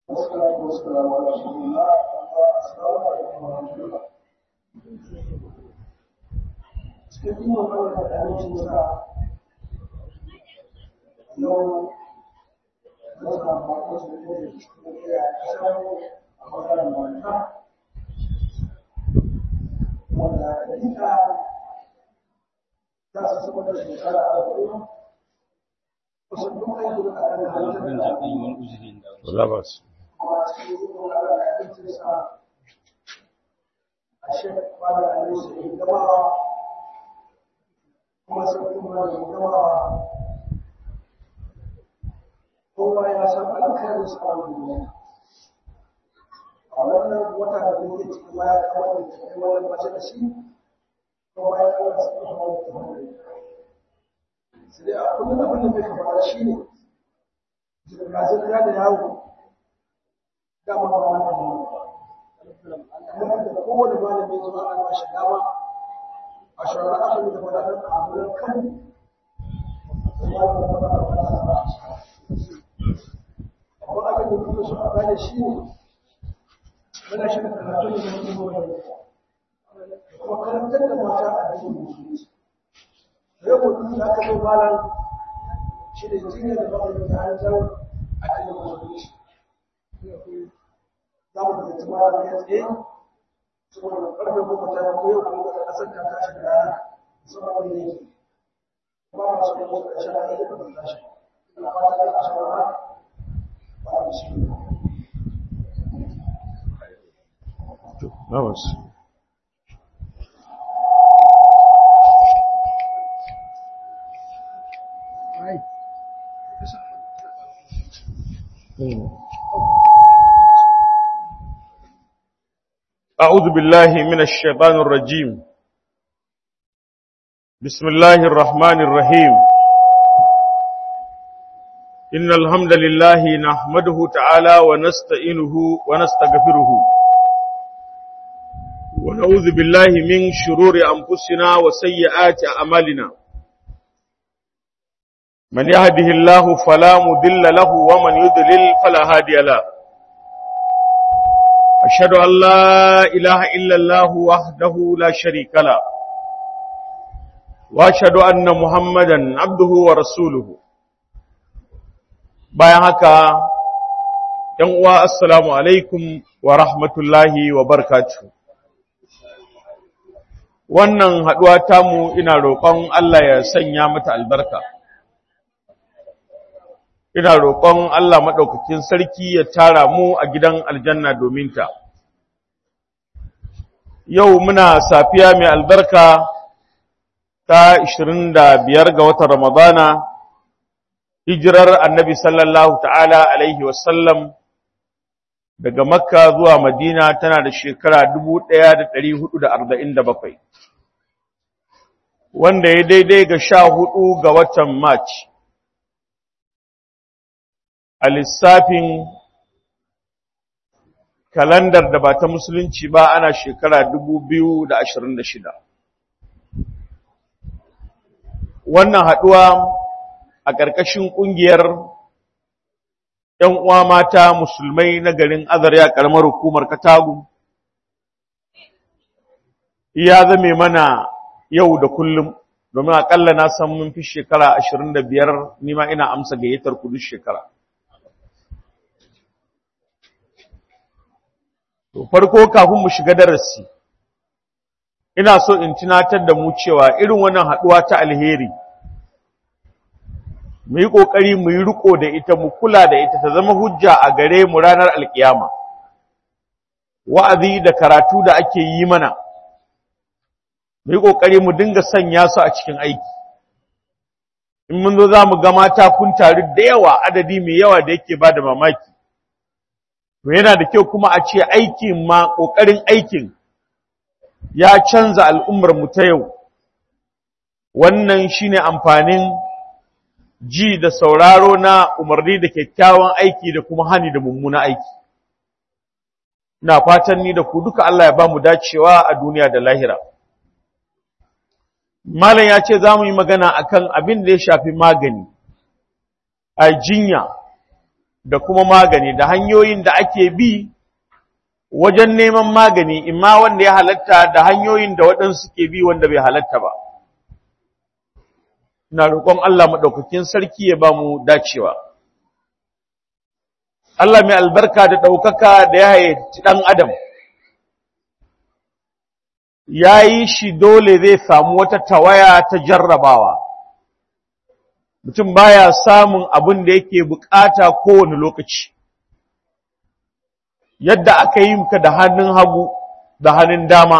والصلاة والسلام على رسول الله السلام عليكم ورحمة الله cikin magana da amincin sa yau zaka faɗo su ne da cikin iya kasar a ɓangaren mata wanda da ita za su saba da shekara arba'in kusan duk aiki da aka halittar da wala ba su kuma cikin zuwa da amincin sa a shekara da amincin gabawa kuma sai kuma da yawa kowa ya san alkhairin su a duniya a wannan wata da muke ciki ma ya kawai da kai wannan mace da shi kowa ya kawai su kuma wani tafari sai dai a kullum abin da muka fara shi ne zirga-zirga da yawo dama ba wani abu kamar da kowane malami zuwa an ba shi dama a shawarar asali da wadatar abubuwan kan amma abin da kuma su a gane shi ne muna shiga karatu da zama wani kuma karantar da mata a cikin musulunci da yau mutum da aka zo malam shi ne jinya da ba da hanzar a cikin musulunci za mu da tuma da ya tsaye saboda ƙarfe goma ta ko yau kuma da ƙasar ta tashi da rana saboda ne yake ba ma su da wasu ƙarshen rana yake da tashi ina fata da a shawara ba a shi na ba su أعوذ بالله من الشيطان الرجيم بسم الله الرحمن الرحيم إن الحمد لله نحمده تعالى ونستعينه ونستغفره ونعوذ بالله من شرور أنفسنا وسيئات أعمالنا من يهده الله فلا مضل له ومن يضلل فلا هادي له أشهد أن لا إله إلا الله وحده لا شريك له وأشهد أن محمدا عبده ورسوله bayan haka ‘yan uwa assalamu alaikum wa rahmatullahi wa barkatu. wannan haɗuwa tamu ina roƙon Allah ya sanya mata albarka ina roƙon Allah maɗaukakin sarki ya tara mu a gidan aljanna domin ta. Yau muna safiya mai albarka ta 25 ga watan Ramadana, hijirar annabi sallallahu ta'ala alaihi wasallam daga Makka zuwa Madina tana da shekara 1447, wanda ya daidai ga sha hudu ga watan March. a lissafin kalandar da ba ta musulunci ba ana shekara shida. wannan haɗuwa a ƙarƙashin ƙungiyar ‘yan uwa mata musulmai na garin azarya ƙaramar hukumar katagu ya zame mana yau da kullum domin aƙalla na san mun fi shekara ashirin da biyar nima ina amsa gayyatar kudu shekara To farko kafin mu shiga darasi ina so in tunatar da mu cewa irin wannan haduwa ta alheri mu yi kokari mu yi riko da ita mu kula da ita ta zama hujja a gare mu ranar alkiyama wa'azi da karatu da ake yi mana mu yi kokari mu dinga sanya su a cikin aiki in mun zo za mu ga mata kun taru da yawa adadi mai yawa da yake ba da mamaki to yana da kyau kuma a ce aikin ma ƙoƙarin aikin ya canza al'ummar mu ta yau wannan shine amfanin ji da sauraro na umarni da kyakkyawan aiki da kuma hani da mummuna aiki ina fatan ni da ku duka Allah ya ba mu dacewa a duniya da lahira malam ya ce za mu yi magana akan abin da ya shafi magani a jinya da kuma magani da hanyoyin da ake bi wajen neman magani imma wanda ya halatta da hanyoyin da waɗansu ke bi wanda bai halatta ba ina roƙon Allah maɗaukakin sarki ya ba mu dacewa Allah mai albarka da ɗaukaka da ya haici ɗan adam ya yi shi dole zai samu wata tawaya ta jarrabawa mutum baya samun abin da yake bukata kowane lokaci yadda aka yi ka da hannun hagu da hannun dama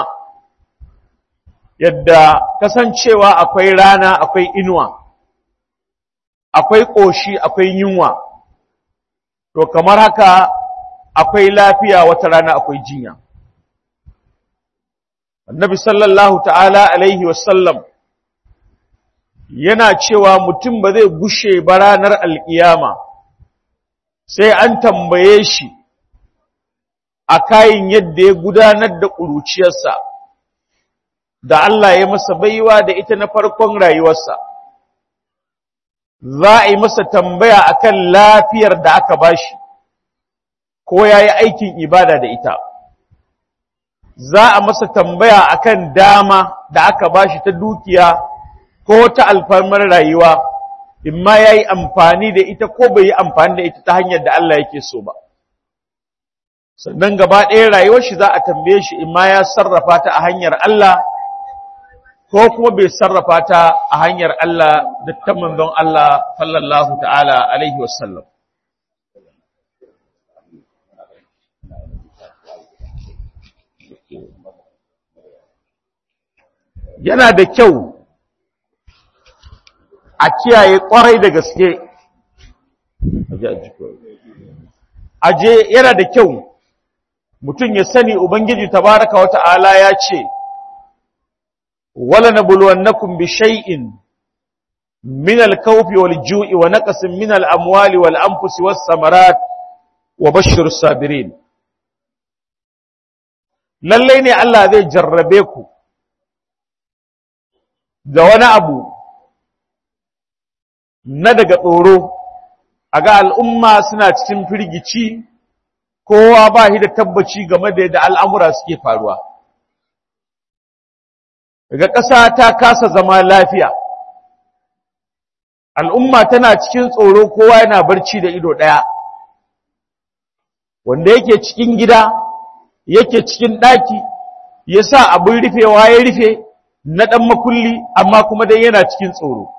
yadda kasancewa akwai rana akwai inuwa akwai ƙoshi akwai yunwa to kamar haka akwai lafiya wata rana akwai jinya annabi sallallahu ta'ala alaihi wasallam yana cewa mutum ba zai gushe ba ranar alƙiyama sai an tambaye shi a kayan yadda ya gudanar da ƙuruciyarsa da Allah ya masa baiwa da ita na farkon rayuwarsa za a yi masa tambaya akan lafiyar da aka bashi ko ya yi aikin ibada da ita za a masa tambaya akan dama da aka bashi ta dukiya ko ta alfarmar rayuwa imma ya yi amfani da ita ko bai yi amfani da ita ta hanyar da Allah yake so ba sannan gaba ɗaya rayuwar shi za a tambaye shi imma ya sarrafa ta a hanyar Allah ko kuma bai sarrafa ta a hanyar Allah da ta manzon Allah sallallahu ta'ala alaihi wasallam yana da kyau a kiyaye kwarai da gaske aje yana da kyau mutum ya sani ubangiji tabaraka wata'ala ya ce wala nabluwannakum bi shay'in min al-khawfi wal-ju'i wa naqsin min al-amwali wal-anfusi was-samarat wa bashshir sabirin lalle ne Allah zai jarrabe ku da wani abu na daga tsoro a ga al'umma suna cikin firgici kowa ba shi da tabbaci game da yadda al'amura suke faruwa daga ƙasa ta kasa zama lafiya al'umma tana cikin tsoro kowa yana barci da ido ɗaya wanda yake cikin gida yake cikin ɗaki ya sa abin rufewa ya rufe na ɗan makulli amma kuma dai yana cikin tsoro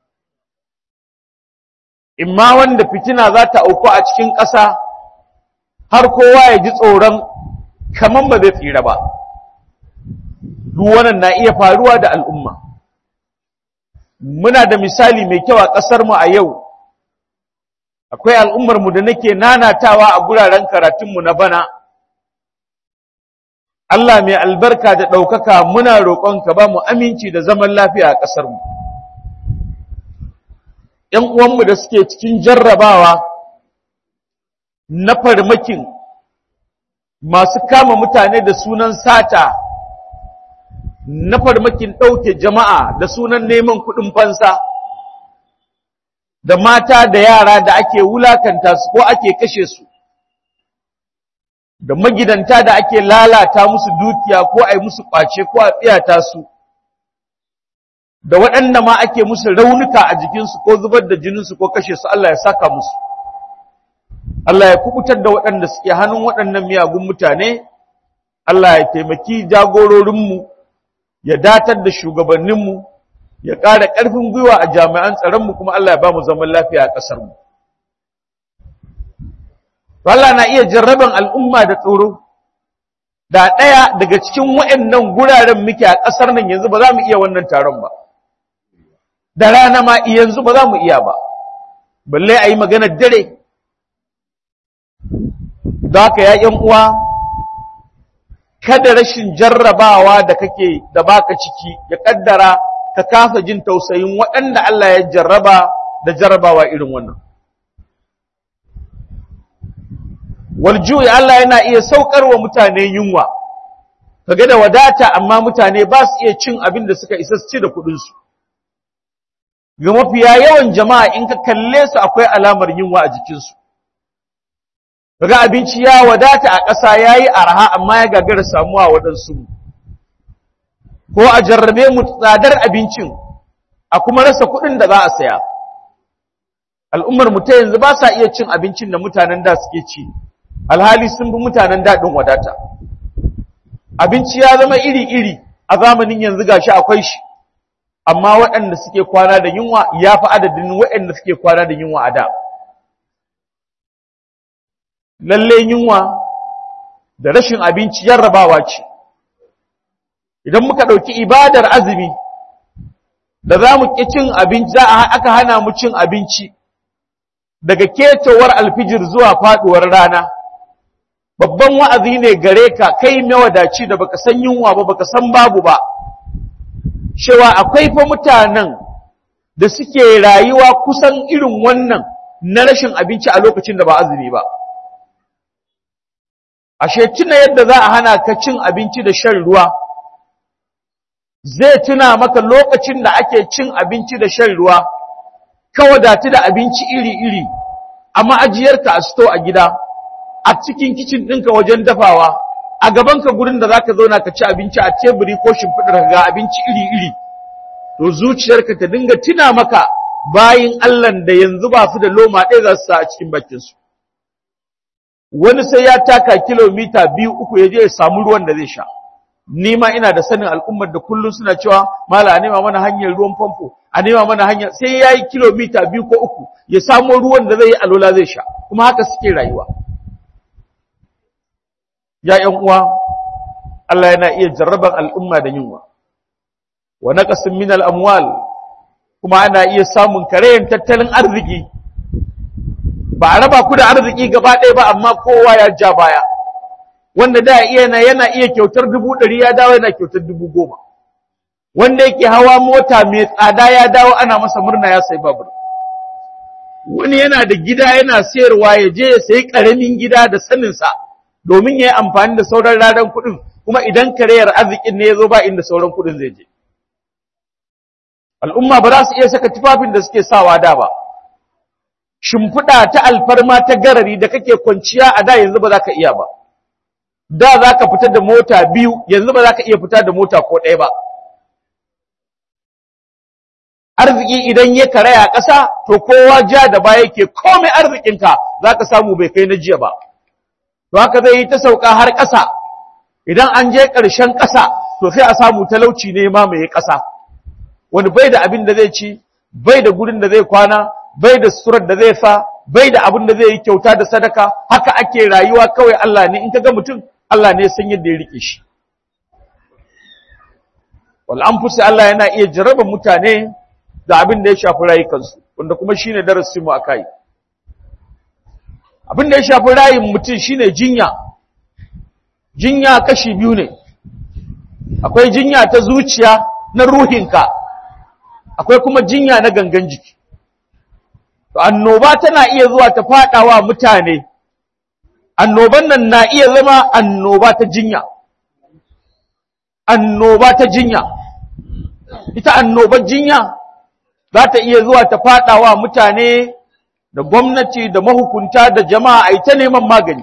imma wanda fitina za ta auku a cikin ƙasa har kowa ya ji tsoron kaman ba zai tsira ba duk wannan na iya faruwa da al'umma muna da misali mai kyau a ƙasarmu a yau akwai al'ummarmu da nake nanatawa a guraren karatunmu na bana Allah mai albarka da ɗaukaka muna roƙonka ba mu aminci da zaman lafiya a ƙasarmu. ‘Yan uwanmu da suke cikin jarrabawa na farmakin masu kama mutane da sunan sata, na farmakin ɗauke jama'a da sunan neman kuɗin fansa, da mata da yara da ake wulakanta su ko ake kashe su. da magidanta da ake lalata musu dukiya ko a yi musu ƙwace ko a tsiyata su, da waɗanda ma ake musu raunuka a jikinsu ko zubar da jininsu ko kashe su Allah ya saka musu. Allah ya kubutar da waɗanda suke hannun waɗannan miyagun mutane, Allah ya taimaki jagororinmu, ya datar da shugabanninmu, ya ƙara ƙarfin gwiwa a jami'an tsaronmu kuma Allah ya ba mu zaman lafiya a ƙasarmu. Allah na iya jarraban al'umma da tsoro, da ɗaya daga cikin waɗannan guraren muke a ƙasar nan yanzu ba za mu iya wannan taron ba, da rana ma yanzu ba za mu iya ba, balle a yi maganar dare. Da haka ya uwa, kada rashin jarrabawa da kake da baka ciki ya ƙaddara ka kafa jin tausayin waɗanda Allah ya jarraba da jarrabawa irin wannan. waljuyi Allah yana iya saukar wa mutane yunwa kaga da wadata amma mutane ba su iya cin abin da suka isa su ci da kuɗinsu ga mafiya yawan jama'a in ka kalle su akwai alamar yunwa a jikinsu kaga abinci ya wadata a ƙasa yayi arha amma ya gagara samuwa waɗansu ko a jarrabe mu tsadar abincin a kuma rasa kuɗin da za a saya al'ummar mu ta yanzu ba sa iya cin abincin da mutanen da suke ci alhali sun bi mutanen daɗin wadata abinci ya zama iri-iri a zamanin yanzu gashi akwai shi amma waɗanda suke kwana da yunwa ya fi adadin waɗanda suke kwana da yunwa a da lalle yunwa da rashin abinci yarrabawa ce idan muka ɗauki ibadar azumi da za mu ƙi cin abinci za a aka hana mu cin abinci daga ketowar alfijir zuwa faɗuwar rana babban wa'azi ne gare ka kai mawadaci da baka san yunwa ba baka san babu ba cewa akwai fa mutanen da suke rayuwa kusan irin wannan na rashin abinci a lokacin da ba azumi ba ashe tuna yadda za a hana ka cin abinci da shan ruwa zai tuna maka lokacin da ake cin abinci da shan ruwa ka wadatu da abinci iri-iri a ma'ajiyarka a sto a gida a cikin kicin ɗinka wajen dafawa a gabanka gurin da za ka zauna ka ci abinci a teburi ko shimfiɗar ga abinci iri-iri to zuciyarka ta dinga tuna maka bayin Allah da yanzu ba su da loma ɗaya za su sa a cikin bakinsu wani sai ya taka kilomita biyu uku ya je ya samu ruwan da zai sha ni ma ina da sanin al'ummar da kullum suna cewa mala a nema mana hanyar ruwan famfo a nema mana hanyar sai ya yi kilomita biyu ko uku ya samo ruwan da zai yi alola zai sha kuma haka suke rayuwa ya ’yan uwa Allah yana iya jarraban al'umma da yunwa wa naqasin min al-amwal kuma ana iya samun karayen tattalin arziki ba a raba ku da arziki gaba ɗaya ba amma kowa ya ja baya wanda da iya yana iya kyautar dubu ɗari ya dawo yana kyautar dubu goma wanda yake hawa mota mai tsada ya dawo ana masa murna ya sai babur wani yana da gida yana sayarwa ya je ya sayi ƙaramin gida da saninsa domin ya yi amfani da sauran ranar kuɗin kuma idan kareyar arzikin ne ya zo ba inda sauran kuɗin zai je al'umma ba za su iya saka tufafin da suke sawa da ba shimfiɗa ta alfarma ta garari da kake kwanciya a da yanzu ba za ka iya ba da za ka fita da mota biyu yanzu ba za ka iya fita da mota ko ɗaya ba arziki idan ya karaya ƙasa to kowa ja da baya yake komai arzikinka za ka samu bai kai na jiya ba to haka zai yi ta sauka har ƙasa idan an je ƙarshen ƙasa to sai a samu talauci ne ma mai ƙasa wani bai da abin da zai ci bai da gurin da zai kwana bai da surar da zai sa bai da abin da zai yi kyauta da sadaka haka ake rayuwa kawai Allah ne in ka ga mutum Allah ne san yadda ya rike shi wal anfusi Allah yana iya jarraba mutane da abin da ya shafi rayukansu wanda kuma shine darasin mu akai abin da ya shafi rayin mutum shine jinya jinya kashi biyu ne akwai jinya ta zuciya na ruhinka akwai kuma jinya na gangan jiki to annoba tana iya zuwa ta fadawa mutane annoban nan na iya zama annoba ta jinya annoba ta jinya ita annobar jinya za ta iya zuwa ta fadawa mutane da gwamnati da mahukunta da jama'a a ta neman magani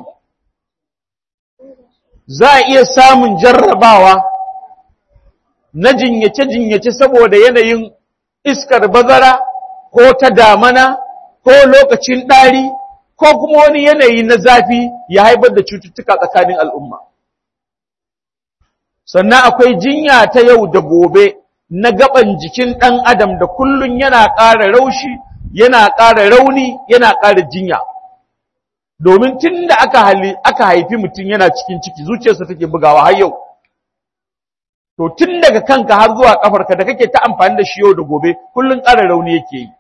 za a iya samun jarrabawa na jinyace-jinyace saboda yanayin iskar bazara ko ta damana ko lokacin ɗari ko kuma wani yanayi na zafi ya haifar da cututtuka tsakanin al'umma. Sannan akwai jinya ta yau da gobe na gaban jikin ɗan adam da kullum yana ƙara raushi, yana ƙara rauni, yana ƙara jinya. Domin tun da aka haifi mutum yana cikin ciki zuciyarsa take bugawa har yau. To tun daga kanka har zuwa ƙafarka da kake ta amfani da shi yau da gobe kullum ƙara rauni yake yi.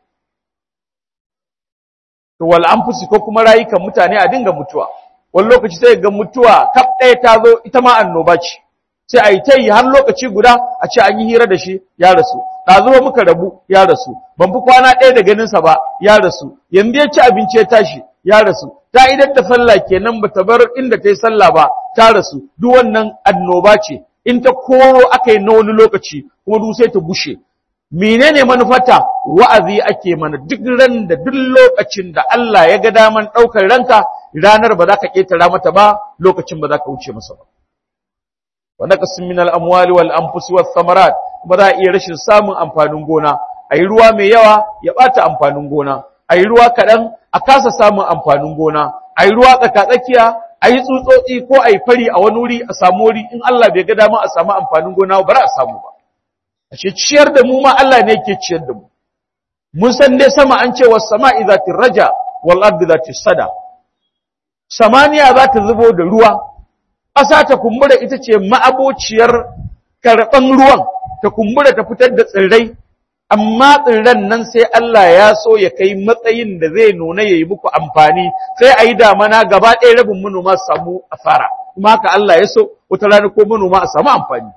to wal anfusi ko kuma rayukan mutane a dinga mutuwa wani lokaci sai ga mutuwa kaf ɗaya ta zo ita ma annoba ce sai a yi ta yi har lokaci guda a ce an yi hira da shi ya rasu ɗazuwa muka rabu ya rasu ban fi kwana ɗaya da ganinsa ba ya rasu yanzu ya ci abinci ya tashi ya rasu ta idan da sallah kenan bata bar inda ta yi sallah ba ta rasu duk wannan annoba ce in ta koro aka yi na wani lokaci kuma duk sai ta bushe menene manufata wa'azi ake mana duk ran da duk lokacin da Allah ya ga daman ɗaukar ranka ranar ba za ka ƙetara mata ba lokacin ba za ka wuce masa ba wa naqsin min al-amwali wal anfusi was samarat ba za a iya rashin samun amfanin gona ayi ruwa mai yawa ya bata amfanin gona ayi ruwa kaɗan a kasa samun amfanin gona ayi ruwa tsaka-tsakiya ayi tsutsotsi ko ayi fari a wani wuri a samu wuri in Allah bai ga dama a samu amfanin gona ba za a samu ba ashe ciyar da mu ma Allah ne yake ciyar da mu mun san dai sama an ce was sama'i zatir raja wal ardi zatis sada samaniya za ta zubo da ruwa ƙasa ta kumbura ita ce ma'abociyar karɓan ruwan ta kumbura ta fitar da tsirrai amma tsirran nan sai Allah ya so ya kai matsayin da zai nuna ya yi muku amfani sai a yi damana gaba ɗaya rabin manoma su samu asara kuma haka Allah ya so wata rana ko manoma a samu amfani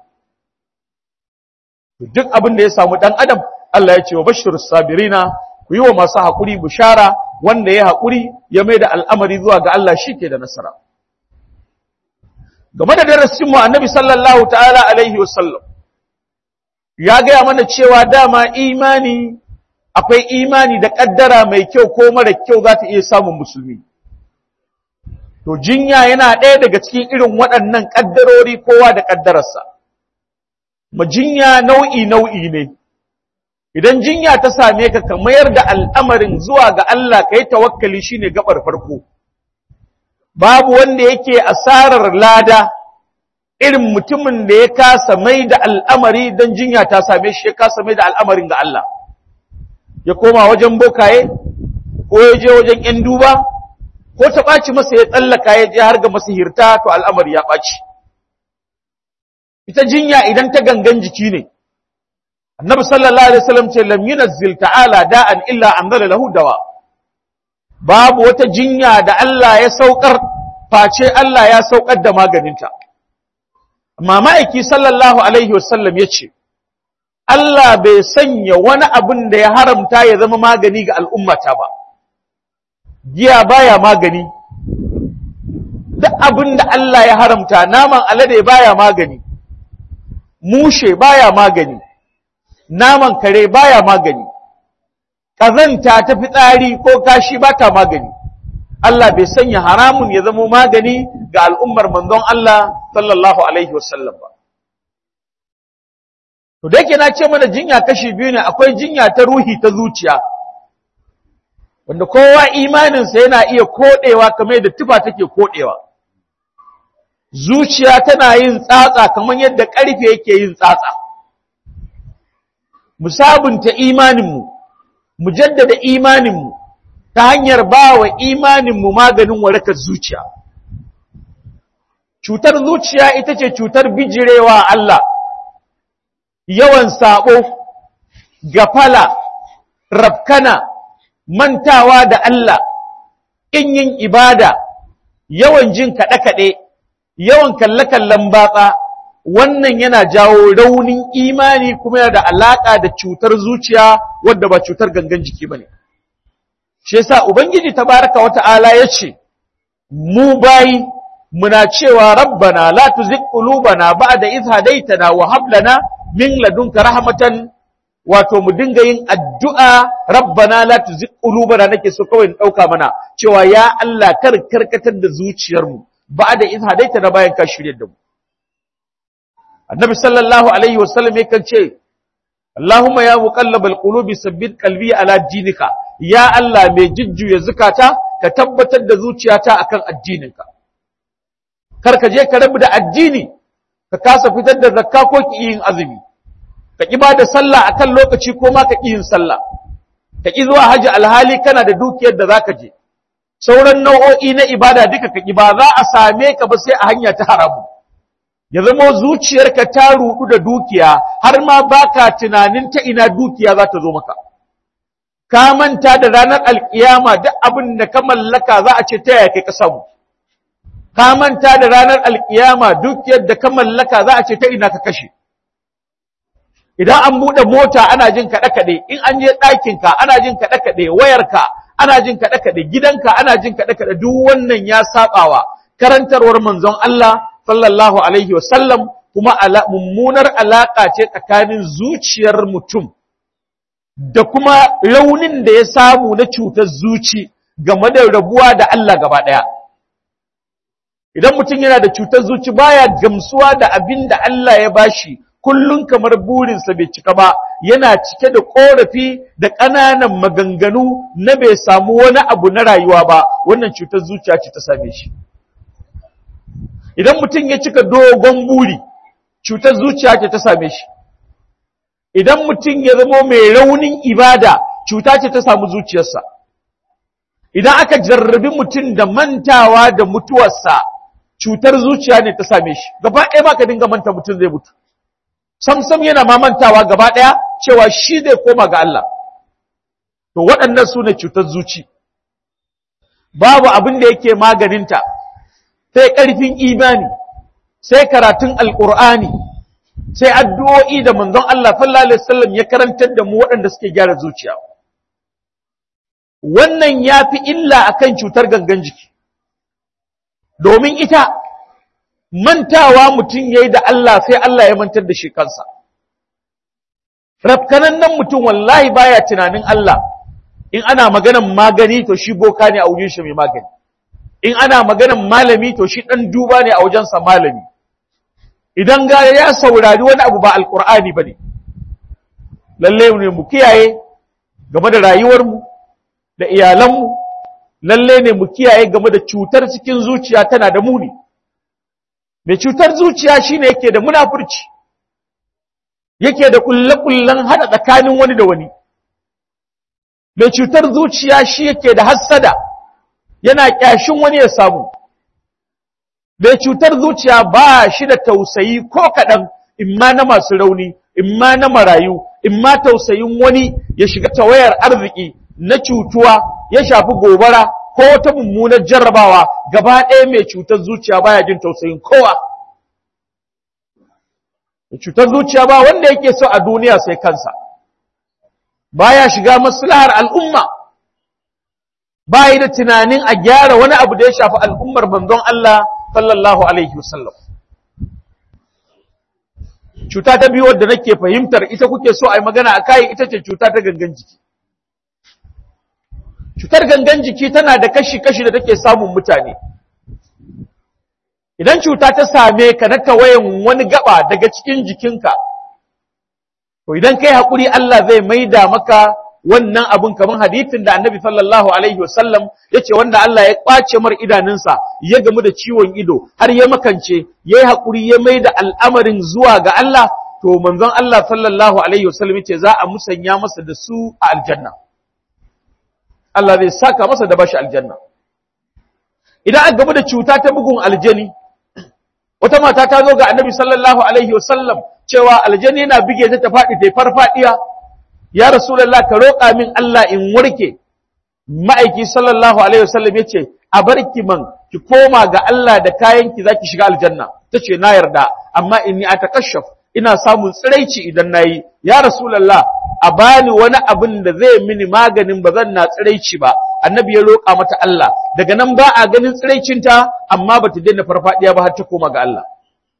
duk abin da ya samu ɗan adam Allah ya ce wa bashir sabirina ku yi wa masu haƙuri bishara wanda ya haƙuri ya mai da al'amari zuwa ga Allah shi ke da nasara game da darasinmu annabi sallallahu ta'ala alaihi wasallam ya gaya mana cewa dama imani akwai imani da ƙaddara mai kyau ko mara kyau za ta iya samun musulmi to jinya yana ɗaya daga cikin irin waɗannan ƙaddarori kowa da ƙaddararsa ma jinya nau'i nau'i ne idan jinya ta same ka ka mayar da al'amarin zuwa ga Allah ka yi tawakkali shine gabar farko babu wanda yake asarar lada irin mutumin da ya kasa mai da al'amari don jinya ta same shi ya kasa mai da al'amarin ga Allah ya koma wajen bokaye ko ya je wajen ‘yan duba ko ta ɓaci masa ya tsallaka ya je har ga masihirta to al'amari ya ɓaci ita jinya idan ta gangan jiki ne annabi sallallahu alaihi wasallam ce lam yunazzil ta'ala da'an illa anzala lahu dawa babu wata jinya da Allah ya saukar face Allah ya saukar da maganinta amma ma'aiki sallallahu alaihi wasallam ya ce Allah bai sanya wani abin da ya haramta ya zama magani ga al'ummata ba giya baya magani duk abin da Allah ya haramta naman alade baya magani mushe baya magani naman kare baya magani ƙazanta ta fitsari ko kashi ba ta magani Allah bai sanya haramun ya zama magani ga al'ummar manzon Allah sallallahu alaihi wasallam ba to da yake na ce mana jinya kashi biyu ne akwai jinya ta ruhi ta zuciya wanda kowa imaninsa yana iya koɗewa kamar yadda tufa take koɗewa zuciya tana yin tsatsa kamar yadda ƙarfe yake yin tsatsa mu sabunta imaninmu mu jaddada imaninmu ta hanyar ba wa imaninmu maganin warakar zuciya cutar zuciya ita ce cutar bijirewa Allah yawan sabo gafala rafkana mantawa da Allah in yin ibada yawan jin kaɗe-kaɗe yawan kalle-kallen batsa wannan yana jawo raunin imani kuma yana da alaƙa da cutar zuciya wadda ba cutar gangan jiki ba ne. Shi yasa Ubangiji tabaraka wa ta'ala ya ce, Mu bayi muna cewa rabbana la tuzigh qulubana ba'da idh hadaytana wa hab lana min ladunka rahmatan wato mu dinga yin addu'a rabbana la tuzigh qulubana nake so kawai in dauka mana cewa ya Allah kar karkatar da zuciyarmu ba'da idh hadaytana bayan ka shirye da mu annabi sallallahu alaihi wasallam yakan ce Allahumma ya muqallabal qulubi sabbit qalbi ala dinika ya Allah mai jujjuya zukata ka tabbatar da zuciyata akan addininka kar ka je ka rabu da addini ka kasa fitar da zakka ko ki yin azumi ka ki ba da sallah akan lokaci ko ma ka ki yin sallah ka ki zuwa haji alhali kana da dukiyar da zaka je sauran nau'o'i na ibada duka ka ki ba za a same ka ba sai a hanya ta haramu ya zama zuciyarka ta rudu da dukiya har ma baka tunanin ta ina dukiya za ta zo maka ka manta da ranar alkiyama duk abin da ka mallaka za a ce ta yaya kai ka samu ka manta da ranar alkiyama dukiyar da ka mallaka za a ce ta ina ka kashe idan an buɗe mota ana jin kaɗe-kaɗe in an je ɗakinka ana jin kaɗe-kaɗe wayarka ana jin kaɗe-kaɗe gidanka ana jin kaɗe-kaɗe duk wannan ya saɓawa karantarwar manzon Allah sallallahu alaihi wasallam kuma mummunar alaƙa ce tsakanin zuciyar mutum da kuma raunin da ya samu na cutar zuci game da rabuwa da Allah gaba ɗaya idan mutum yana da cutar zuci baya gamsuwa da abin da Allah ya bashi kullum kamar burinsa bai cika ba yana cike da korafi da ƙananan maganganu na bai samu wani abu na rayuwa ba wannan cutar zuciya ce ta same shi idan mutum ya cika dogon buri cutar zuciya ce ta same shi idan mutum ya zama mai raunin ibada cuta ce ta samu zuciyarsa idan aka jarrabi mutum da mantawa da mutuwarsa cutar zuciya ne ta same shi gaba ɗaya ma ka dinga manta mutum zai mutu samsam yana ma mantawa gaba ɗaya cewa shi zai koma ga Allah to waɗannan su ne cutar zuci babu abin da yake maganinta sai ƙarfin imani sai karatun alƙur'ani sai addu'o'i da manzon Allah sallallahu alaihi wasallam ya karantar da mu waɗanda suke gyara zuciya wannan ya fi illa akan cutar gangan jiki domin ita mantawa mutum ya yi da Allah sai Allah ya mantar da shi kansa rafkanan nan mutum wallahi baya tunanin Allah in ana maganan magani to shi boka ne a wajen shi mai magani in ana maganan malami to shi ɗan duba ne a wajensa malami idan ga ya saurari wani abu ba alkur'ani ba ne lalle ne mu kiyaye game da rayuwarmu da iyalanmu lalle ne mu kiyaye game da cutar cikin zuciya tana da muni mai cutar zuciya shine yake da munafurci yake da kulle-kullen hada tsakanin wani da wani mai cutar zuciya shi yake da hassada yana kyashin wani ya samu mai cutar zuciya ba shi da tausayi ko kaɗan imma na masu rauni imma na marayu imma tausayin wani ya shiga tawayar arziki na cutuwa ya shafi gobara ko wata mummunar jarrabawa gaba ɗaya mai cutar zuciya baya jin tausayin kowa mai cutar zuciya ba wanda yake so a duniya sai kansa baya shiga maslahar al'umma ba yi da tunanin a gyara wani abu da ya shafi al'ummar manzon Allah sallallahu Alaihi wasallam. Cuta ta biyu wadda nake fahimtar ita kuke so a yi magana a kayi ita ce cuta ta gangan jiki. Cutar gangan jiki tana da kashi-kashi da take samun mutane. Idan cuta ta same ka na tawayen wani gaba daga cikin jikinka, to idan kai haƙuri Allah zai maida maka wannan abun kamar hadithin da annabi sallallahu alaihi wasallam ya ce wanda Allah ya ƙwace mar idanunsa ya gamu da ciwon ido har ya makance ya yi haƙuri ya mai da al'amarin zuwa ga Allah to manzon Allah sallallahu alaihi wasallam ya ce za a musanya masa da su a aljanna Allah zai saka masa da bashi aljanna idan aka gamu da cuta ta bugun aljani wata mata ta zo ga annabi sallallahu alaihi wasallam cewa aljani yana bige ta ta faɗi ta farfaɗiya ya Rasulallah ka roƙa min Allah in warke ma'aiki sallallahu alaihi wasallam ya ce a barki man ki koma ga Allah da kayanki zaki shiga aljanna ta ce na yarda amma inni atakashaf ina samun tsiraici idan nayi ya Rasulallah a bani wani abin da zai mini maganin ba zan na tsiraici ba annabi ya roƙa mata Allah daga nan ba a ganin tsiraicinta amma ba ta daina farfadiya ba har ta koma ga Allah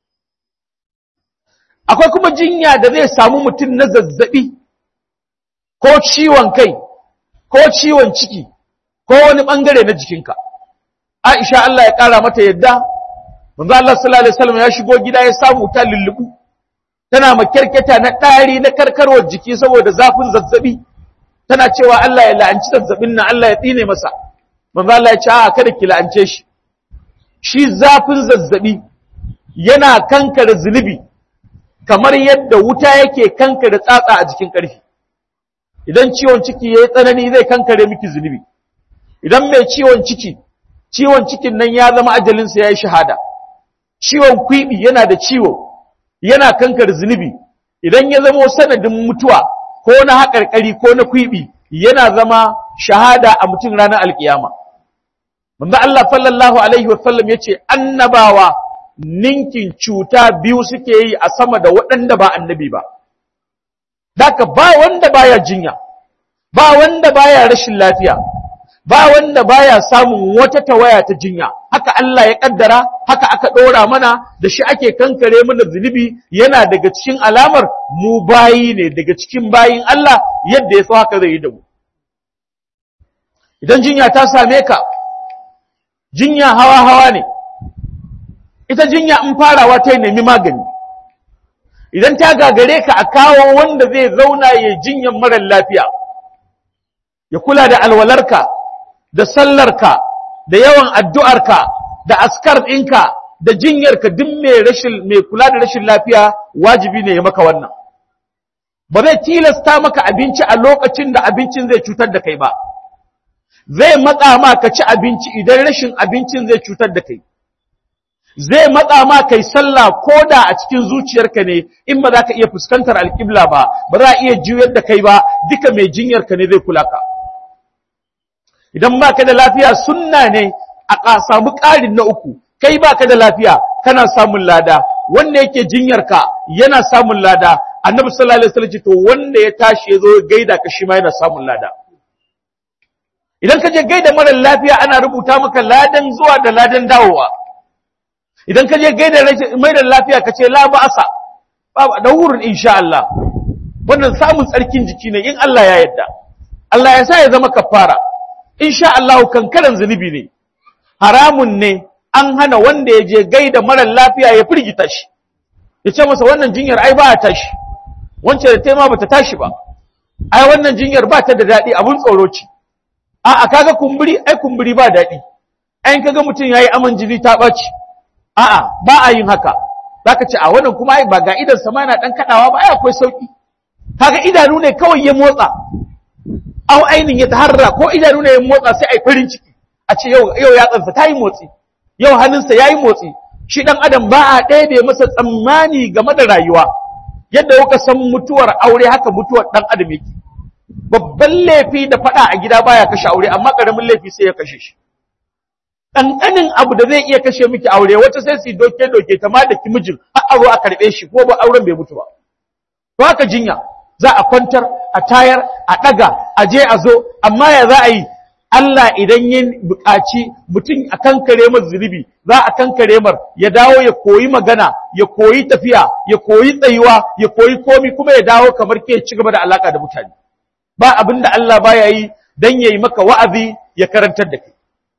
akwai kuma jinya da zai samu mutum na zazzabi ko ciwon kai ko ciwon ciki ko wani bangare na jikinka Aisha Allah ya kara mata yadda manzo Allah sallallahu alaihi wasallam ya shigo gida ya samu ta lullubu tana makyarketa na ɗari na karkarwar jiki saboda zafin zazzabi tana cewa Allah ya la'anci zazzabin nan Allah ya tsine masa manzo Allah ya ce a kada ki la'ance shi shi zafin zazzabi yana kankare zunubi kamar yadda wuta yake kankare tsatsa a jikin ƙarfi idan ciwon ciki yayi tsanani zai kankare miki zunubi idan mai ciwon ciki ciwon cikin nan ya zama ajalinsa yayi shahada ciwon kwibi yana da ciwo yana kankare zunubi idan ya zama sanadin mutuwa ko na haƙarƙari ko na kwibi yana zama shahada a mutum ranar alkiyama manzo Allah sallallahu alaihi wasallam yace annabawa ninkin cuta biyu suke yi a sama da waɗanda ba annabi ba Daka ba wanda baya jinya, ba wanda baya rashin lafiya, ba wanda baya samun wata tawaya ta jinya, haka Allah ya kaddara, haka aka ɗora mana da shi ake kankare mana zunubi yana daga cikin alamar mu bayi ne daga cikin bayin Allah yadda ya so haka zai yi da mu. Idan jinya ta same ka, jinya hawa-hawa ne, ita jinya in farawa ta nemi magani idan ta gagare ka a kawo wanda zai zauna ya jinyan marar lafiya ya kula da alwalarka da sallarka da yawan addu'arka da askar ɗinka da jinyarka duk mai rashin mai kula da rashin lafiya wajibi ne ya maka wannan ba zai tilasta maka abinci a lokacin da abincin zai cutar da kai ba zai matsa ma ka ci abinci idan rashin abincin zai cutar da kai zai matsa ma kai sallah ko da a cikin zuciyarka ne in ba za ka iya fuskantar alƙibla ba ba za a iya juyar da kai ba duka mai jinyarka ne zai kula ka idan ba ka da lafiya sunna ne a samu ƙarin na uku kai ba ka da lafiya kana samun lada wanda yake jinyarka yana samun lada annabi sallallahu alaihi wasallam to wanda ya tashi ya zo gaida ka shi ma yana samun lada idan ka je gaida mara lafiya ana rubuta maka ladan zuwa da ladan dawowa idan ka je gaida mai da lafiya ka ce la ba'asa babu da wurin insha Allah wannan samun tsarkin jiki ne in Allah ya yarda Allah ya sa ya zama kafara insha Allah kankaran zunubi ne haramun ne an hana wanda ya je gaida mara lafiya ya firgita shi ya ce masa wannan jinyar ai ba ta tashi wancan da tema bata tashi ba ai wannan jinyar ba ta da daɗi abun tsoro ce a'a kaga kumburi ai kumburi ba daɗi ai kaga mutum yayi aman jini ta ɓaci a'a ba a yin haka zaka ce a wannan kuma ai ba ga idan sama yana dan kadawa ba ai akwai sauki kaga idanu ne kawai ya motsa au ainin ya taharra ko idanu ne ya motsa sai ai farin ciki a ce yau yau ya tsansa tayi motsi yau hannunsa yayi motsi shi dan adam ba a ɗebe masa tsammani game da rayuwa yadda kuka san mutuwar aure haka mutuwar dan adam yake babban laifi da faɗa a gida baya kashe aure amma ƙaramin laifi sai ya kashe shi ɗanɗanin abu da zai iya kashe miki aure wata sai su doke doke ta ma da ki mijin har aro a karɓe shi ko ba auren bai mutu ba to haka jinya za a kwantar a tayar a ɗaga a je a zo amma ya za a yi Allah idan ya buƙaci mutum a kankare mar zunubi za a kankare mar ya dawo ya koyi magana ya koyi tafiya ya koyi tsayuwa ya koyi komi kuma ya dawo kamar ke ci gaba da alaka da mutane ba abin da Allah baya yi dan yayi maka wa'azi ya karantar da kai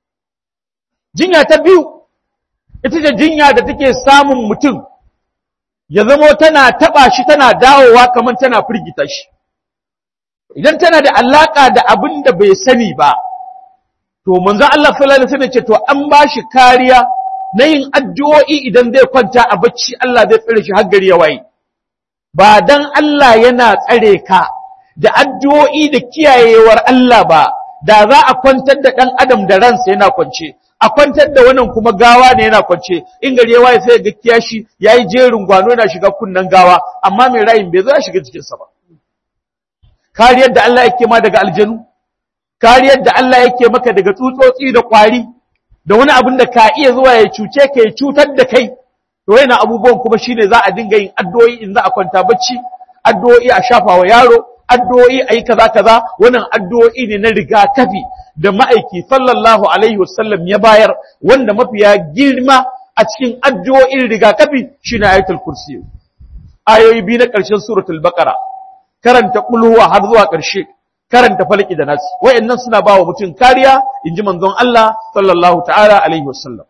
jinya ta biyu ita ce jinya da take samun mutum ya zamo tana taba shi tana dawowa kamar tana firgita shi idan tana da alaka da abin da bai sani ba to manzo Allah sallallahu alaihi wasallam ce to an bashi kariya na yin addu'o'i idan zai kwanta a bacci Allah zai tsare shi har gari ya waye ba dan Allah yana tsare ka da addu'o'i da kiyayewar Allah ba da za a kwantar da dan adam da ransa yana kwance a kwantar da wannan kuma gawa ne yana kwance in gari ya waye sai ga kiyashi yayi jerin gwano yana shiga kunnan gawa amma mai rayin bai zo ya shiga cikin sa ba kariyar da Allah yake ma daga aljanu kariyar da Allah yake maka daga tsutsotsi da kwari da wani abin da ka iya zuwa ya cuce ka ya cutar da kai to yana abubuwan kuma shine za a dinga yin addu'o'i in za a kwanta bacci addu'o'i a shafa wa yaro addu'o'i a yi kaza kaza wannan addu'o'i ne na rigakafi da ma'aiki sallallahu alaihi wasallam ya bayar wanda mafiya girma a cikin addu'o'in rigakafi shine ayatul kursi ayoyi biyu na ƙarshen suratul baqara karanta kulhuwa har zuwa ƙarshe karanta falaki da nasi wayannan suna bawa mutum kariya inji manzon Allah sallallahu ta'ala alaihi wasallam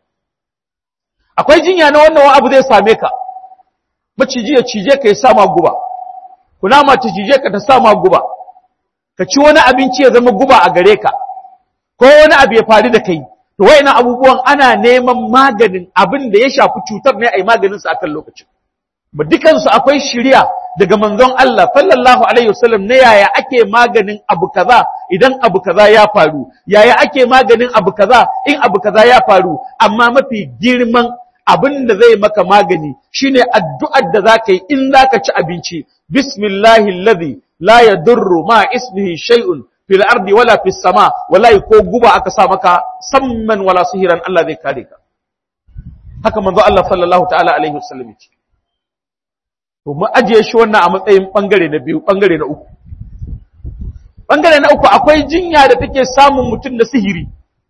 akwai jinya na wannan abu zai same ka maciji ya cije ka ya sama guba kunama ta cije ka ta sama guba ka ci wani abinci ya zama guba a gare ka ko wani abu ya faru da kai to wayannan abubuwan ana neman maganin abin da ya shafi cutar ne ai maganin sa akan lokacin ba dukansu akwai shiriya daga manzon Allah sallallahu alaihi wasallam na yaya ake maganin abu kaza idan abu kaza ya faru yaya ake maganin abu kaza in abu kaza ya faru amma mafi girman abin da zai maka magani shine addu'ar da zaka yi in zaka ci abinci bismillahi alladhi la yadurru ma ismihi shay'un fil ardi wala fis sama wallahi ko guba aka sa maka samman wala sihiran Allah zai kare ka haka manzo Allah sallallahu ta'ala alaihi wasallam ce to mu ajiye shi wannan a matsayin bangare na biyu bangare na uku bangare na uku akwai jinya da take samun mutum da sihiri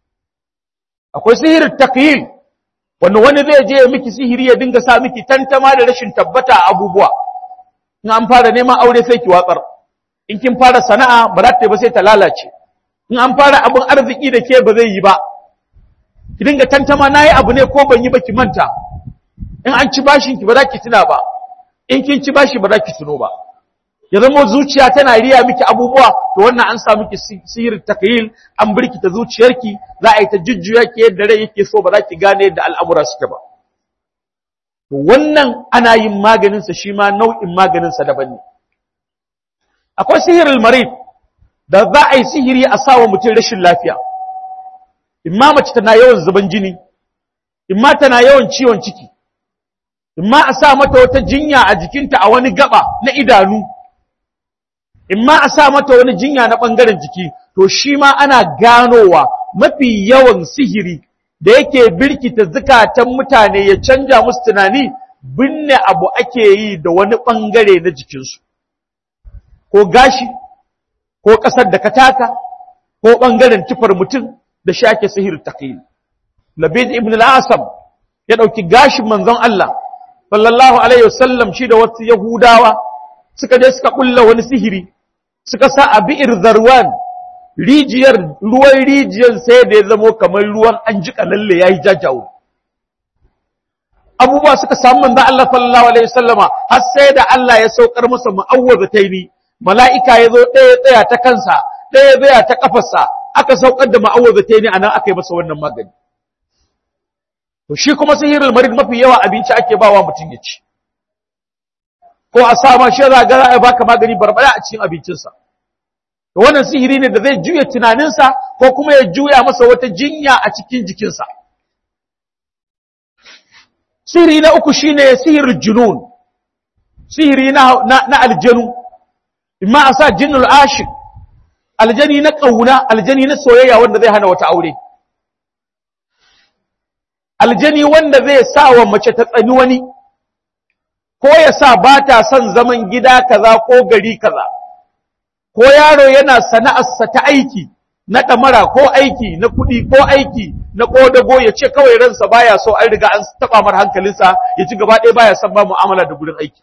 akwai sihirin takyil wanda wani zai je miki sihiri ya dinga sa miki tantama da rashin tabbata a abubuwa in an fara neman aure sai ki watsar in kin fara sana'a ba za ta ba sai ta lalace in an fara abin arziki da ke ba zai yi ba ki dinga tantama nayi abu ne ko ban yi ba ki manta in an ci bashin ki ba za ki tuna ba in kin ci bashi ba za ki tuno ba ya zama zuciya tana riya miki abubuwa to wannan an sa miki sihir takyil an birkita zuciyarki za a yi ta jujjuya ki yadda rai yake so ba za ki gane yadda al'amura suke ba to wannan ana yin maganin sa shi ma nau'in maganin sa daban ne akwai sihirul marid da za a yi sihiri a sawa mutum rashin lafiya imma mace tana yawan zuban jini imma tana yawan ciwon ciki imma a sa mata wata jinya a jikinta a wani gaba na idanu imma a sa mata wani jinya na ɓangaren jiki to shi ma ana ganowa mafi yawan sihiri da yake birkita zukatan mutane ya canja musu tunani binne abu ake yi da wani ɓangare na jikinsu ko gashi ko ƙasar da ka taka ko ɓangaren tufar mutum da shi ake sihir taqil labid ibn al-asam ya ɗauki gashin manzon Allah sallallahu alaihi wasallam shi da wasu yahudawa suka je suka kulla wani sihiri suka sa a bi'ir zarwan rijiyar ruwan rijiyar sai da ya zamo kamar ruwan an jika lalle yayi jajawo abubuwa suka samu manzo Allah sallallahu alaihi wasallama har sai da Allah ya saukar masa mu'awwazataini mala'ika ya zo ɗaya tsaya ta kansa ɗaya tsaya ta kafarsa aka saukar da mu'awwazataini anan aka yi masa wannan magani to shi kuma sihirul marid mafi yawa abinci ake bawa mutum ya ci ko a sa ma shi za ga za a baka magani barbara a cikin abincinsa to wannan sihiri ne da zai juya tunaninsa ko kuma ya juya masa wata jinya a cikin jikinsa sihiri na uku shine sihirul junun sihiri na na, aljanu imma a sa jinnul ashik aljani na kauna aljani na soyayya wanda zai hana wata aure aljani wanda zai sa wa mace ta tsani wani ko ya sa ba ta son zaman gida kaza ko gari kaza ko yaro yana sana'arsa ta aiki na ɗamara ko aiki na kuɗi ko aiki na ƙodago ya ce kawai ransa baya so an riga an taɓa mar hankalinsa ya ci gaba ɗaya baya son ba mu'amala da gurin aiki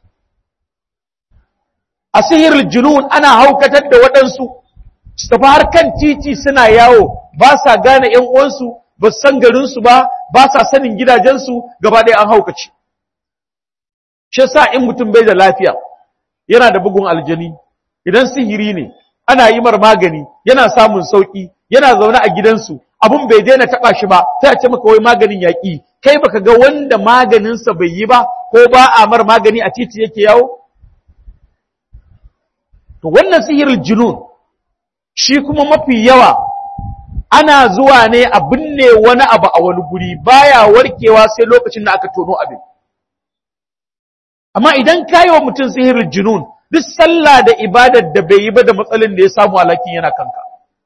a sihirul junun ana haukatar da waɗansu su tafi har kan titi suna yawo ba sa gane ‘yan uwansu ba san garinsu ba ba sa sanin gidajensu gaba ɗaya an haukace shi sa in mutum bai da lafiya yana da bugun aljani idan sihiri ne ana yi mar magani yana samun sauki yana zaune a gidansu abun bai daina taba shi ba sai a ce maka wai maganin yaƙi kai baka ga wanda maganinsa bai yi ba ko ba a mar magani a titi yake yawo to wannan sihirin junun shi kuma mafi yawa ana zuwa ne a binne wani abu a wani guri baya warkewa sai lokacin da aka tono abin amma idan kayi wa mutum sihirin junun duk sallah da ibadar da bai yi ba da matsalin da ya samu alakin yana kanka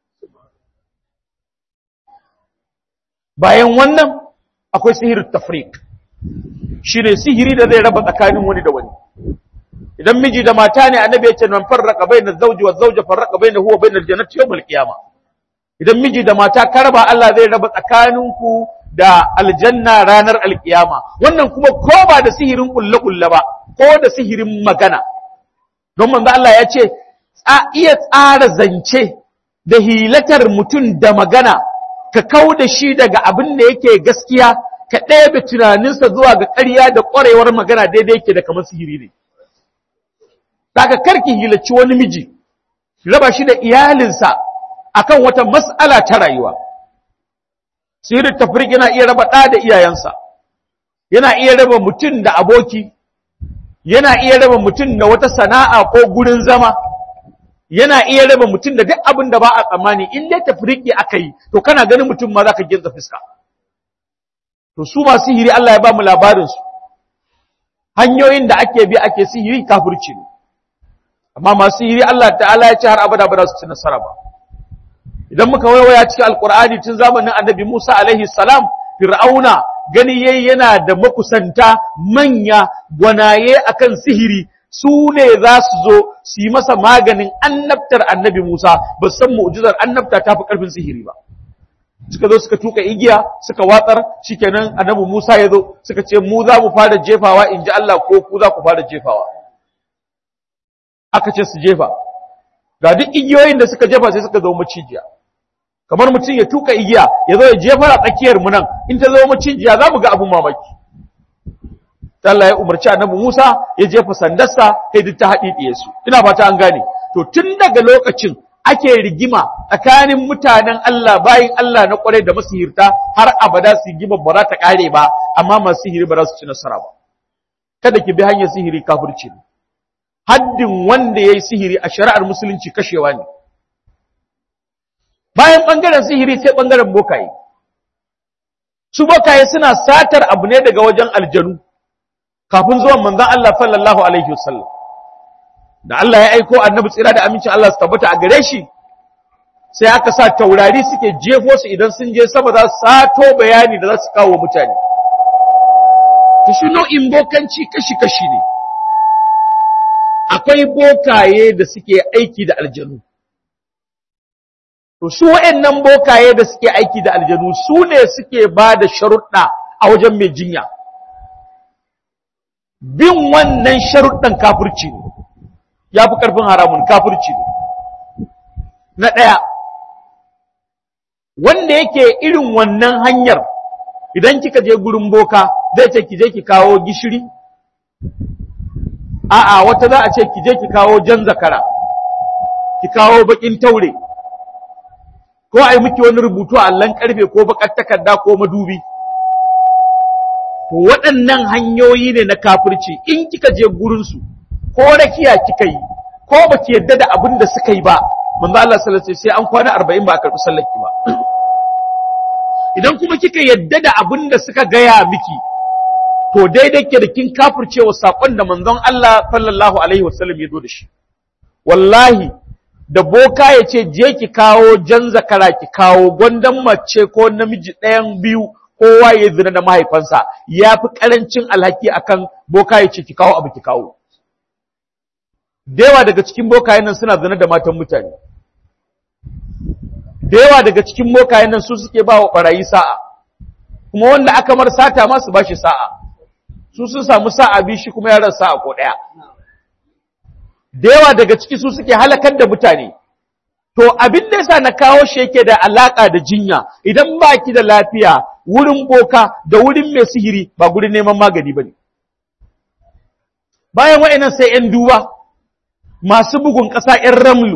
bayan wannan akwai sihirin tafrik shi ne sihiri da zai raba tsakanin wani da wani idan miji da mata ne annabi ya ce man farraka bainaz zawji waz zawja farraka bainahu wa bainal jannati yawmal qiyamah idan miji da mata karba Allah zai raba tsakaninku da aljanna ranar alkiyama wannan kuma ko ba da sihirin kulle-kulle ba ko da sihirin magana don manzo Allah ya ce iya tsara zance da hilatar mutum da magana ka kau da shi daga abin da yake gaskiya ka ɗebe tunaninsa zuwa ga ƙarya da ƙwarewar magana daidai yake da kamar sihiri ne daga karki hilaci wani miji raba shi da iyalinsa akan wata mas'ala ta rayuwa sihirin tafrik yana iya raba ɗa da iyayensa yana iya raba mutum da aboki yana iya raba mutum da wata sana'a ko gurin zama yana iya raba mutum da duk abin da ba a tsammani in dai tafriki aka yi to kana ganin mutum ma za ka ginza fuska to su ma sihiri Allah ya ba mu labarinsu hanyoyin da ake bi ake sihiri kafirci ne amma masu sihiri Allah ta'ala ya ce har abada ba za su ci nasara ba idan muka waiwaya cikin alkur'ani tun zamanin annabi Musa alaihi salam fir'auna gani yayi yana da makusanta manya gwanaye akan sihiri su ne za su zo su yi masa maganin annabtar annabi Musa ba san mu'jizar annabta ta fi karfin sihiri ba suka zo suka tuka igiya suka watsar shikenan annabi Musa ya zo suka ce mu za mu fara jefawa in ji Allah ko ku za ku fara jefawa aka ce su jefa ga duk igiyoyin da suka jefa sai suka zo macijiya kamar mutum ya tuka igiya ya zo ya jefa a tsakiyar mu nan in ta zo macijiya za mu ga abun mamaki Allah ya umarci annabi Musa ya jefa sandarsa sai duk ta haɗiɗiye su ina fata an gane to tun daga lokacin ake rigima tsakanin mutanen Allah bayin Allah na kwarai da masihirta har abada su rigima ba za ta kare ba amma masu sihiri ba za su ci nasara ba kada ki bi hanyar sihiri kafirci ne haddin wanda ya yi sihiri a shari'ar musulunci kashewa ne bayan ɓangaren sihiri sai ɓangaren bokaye su bokaye suna satar abu ne daga wajen aljanu kafin zuwan manzon Allah sallallahu alaihi wasallam da Allah ya aiko annabi tsira da amincin Allah su tabbata a gare shi sai aka sa taurari suke jefo su idan sun je sama za su sato bayani da za su kawo mutane to shi nau'in bokanci kashi-kashi ne akwai bokaye da suke aiki da aljanu to su wa'annan bokaye da suke aiki da aljanu su ne suke ba da sharuɗa a wajen mai jinya bin wannan sharuɗan kafirci ne ya fi ƙarfin haramun kafirci ne na ɗaya wanda yake irin wannan hanyar idan kika je gurin boka zai ce ki je ki kawo gishiri a'a wata za a ce ki je ki kawo jan zakara ki kawo bakin taure ko ai miki wani rubutu a allon karfe ko bakar takarda ko madubi to waɗannan hanyoyi ne na kafirci in kika je gurin su ko rakiya kika yi ko baki yadda da abin da suka yi ba manzo Allah sallallahu alaihi sai an kwana 40 ba a karɓi sallarki ba idan kuma kika yadda da abin da suka gaya miki to daidai ke da kin kafircewa sakon da manzon Allah sallallahu alaihi wasallam ya zo da shi wallahi da boka ya ce je ki kawo jan zakara ki kawo gwandan mace ko namiji ɗayan biyu kowa ya zina da mahaifansa ya fi ƙarancin alhaki akan boka ya ce ki kawo abu ki kawo da yawa daga cikin bokayen nan suna zina da matan mutane da yawa daga cikin bokayen nan su suke ba wa ɓarayi sa'a kuma wanda aka mar sata ma su ba shi sa'a su sun samu sa'a bi shi kuma yaran sa'a ko ɗaya. Da yawa daga ciki su suke halakar da mutane, to abin da yasa na kawo shi yake da alaƙa da jinya idan ba ki da lafiya wurin boka da wurin mai sihiri ba gurin neman magani ba ne. Bayan wa'innan sai ‘yan duba masu bugun ƙasa ‘yan ramlu,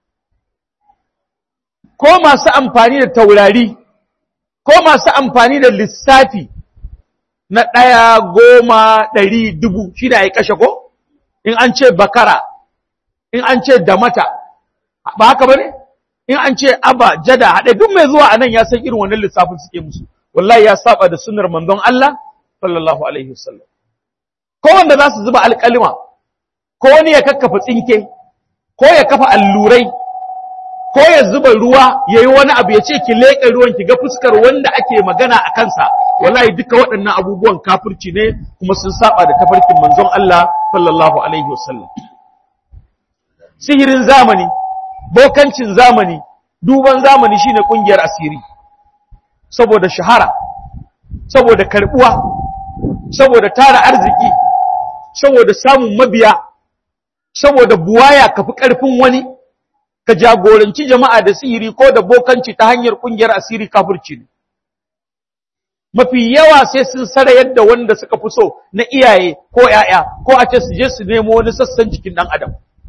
ko masu amfani da taurari, ko masu amfani da lissafi na ɗaya goma ɗari dubu shi da ya kashe ko? In an ce bakara, in an ce damata, ba haka ba ne? In an ce aba, jada, haɗe duk mai zuwa a nan ya san irin wannan lissafin suke musu. Wallahi ya saba da sunar manzon Allah, sallallahu Alaihi wasallam. Ko wanda za su zuba alƙalima, ko wani ya kakkafa tsinke, ko ya kafa allurai, ko ya zuba ruwa ya yi wani abu ya ce ki leƙe ruwan ki ga fuskar wanda ake magana a kansa wallahi duka waɗannan abubuwan kafirci ne kuma sun saba da tafarkin manzon Allah sallallahu alaihi wasallam sihirin zamani bokancin zamani duban zamani shine kungiyar asiri saboda shahara saboda karbuwa saboda tara arziki saboda samun mabiya saboda buwaya kafi karfin wani ka jagoranci jama'a da sihiri ko da bokanci ta hanyar kungiyar asiri kafirci ne. Mafi yawa sai sun sara yadda wanda suka fi so na iyaye ko ‘ya'ya ko a ce su je su nemo wani sassan jikin ɗan adam.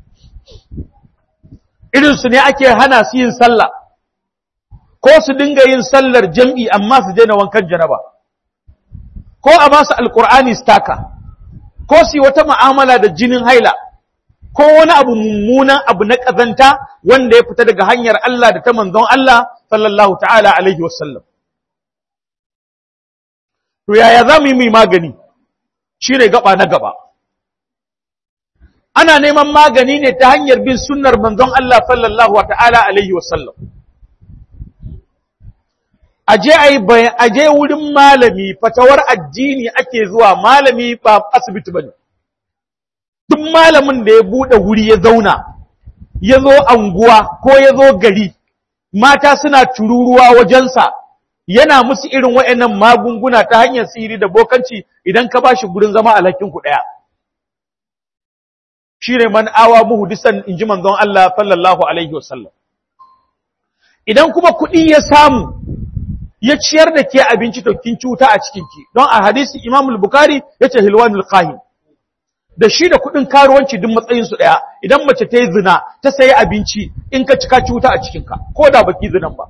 Irinsu ne ake hana su yin sallah, ko su dinga yin sallar jam'i amma su daina wankan janaba, ko a masu alƙur'ani su taka, ko su yi wata ma'amala da jinin haila. ko wani abu mummunan abu na ƙazanta wanda ya fita daga hanyar Allah da ta manzon Allah sallallahu ta'ala alaihi wasallam. To yaya za mu yi mai magani shi ne gaba na gaba. Ana neman magani ne ta hanyar bin sunnar manzon Allah sallallahu ta'ala alaihi wasallam. Aje aje wurin malami fatawar addini ake zuwa malami ba asibiti bane. duk malamin da ya buɗe wuri ya zauna, ya zo anguwa ko ya zo gari, mata suna tururuwa wajensa, yana musu irin wa'yannan magunguna ta hanyar sihiri da bokanci idan ka ba shi gurin zama alhakinku ɗaya. Shi ne man awa muhudisan in ji manzon Allah sallallahu Alaihi wasallam. Idan kuma kuɗi ya samu, ya ciyar da ke abinci to kin cuta a cikinki don a hadisi Imam al-Bukhari yace hilwanul qahin da shi da kudin karuwanci duk matsayin su daya idan mace ta yi zina ta sayi abinci in ka cika cuta a cikinka ko da baki zinan ba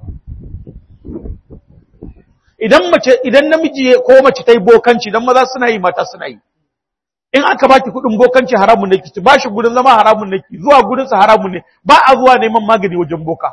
idan mace idan namiji ko mace ta yi bokanci dan maza suna yi mata suna yi in aka baki kudin bokanci haramun ne kici bashi gudun zama haramun ne ki zuwa gudun sa haramun ne ba a zuwa neman magani wajen boka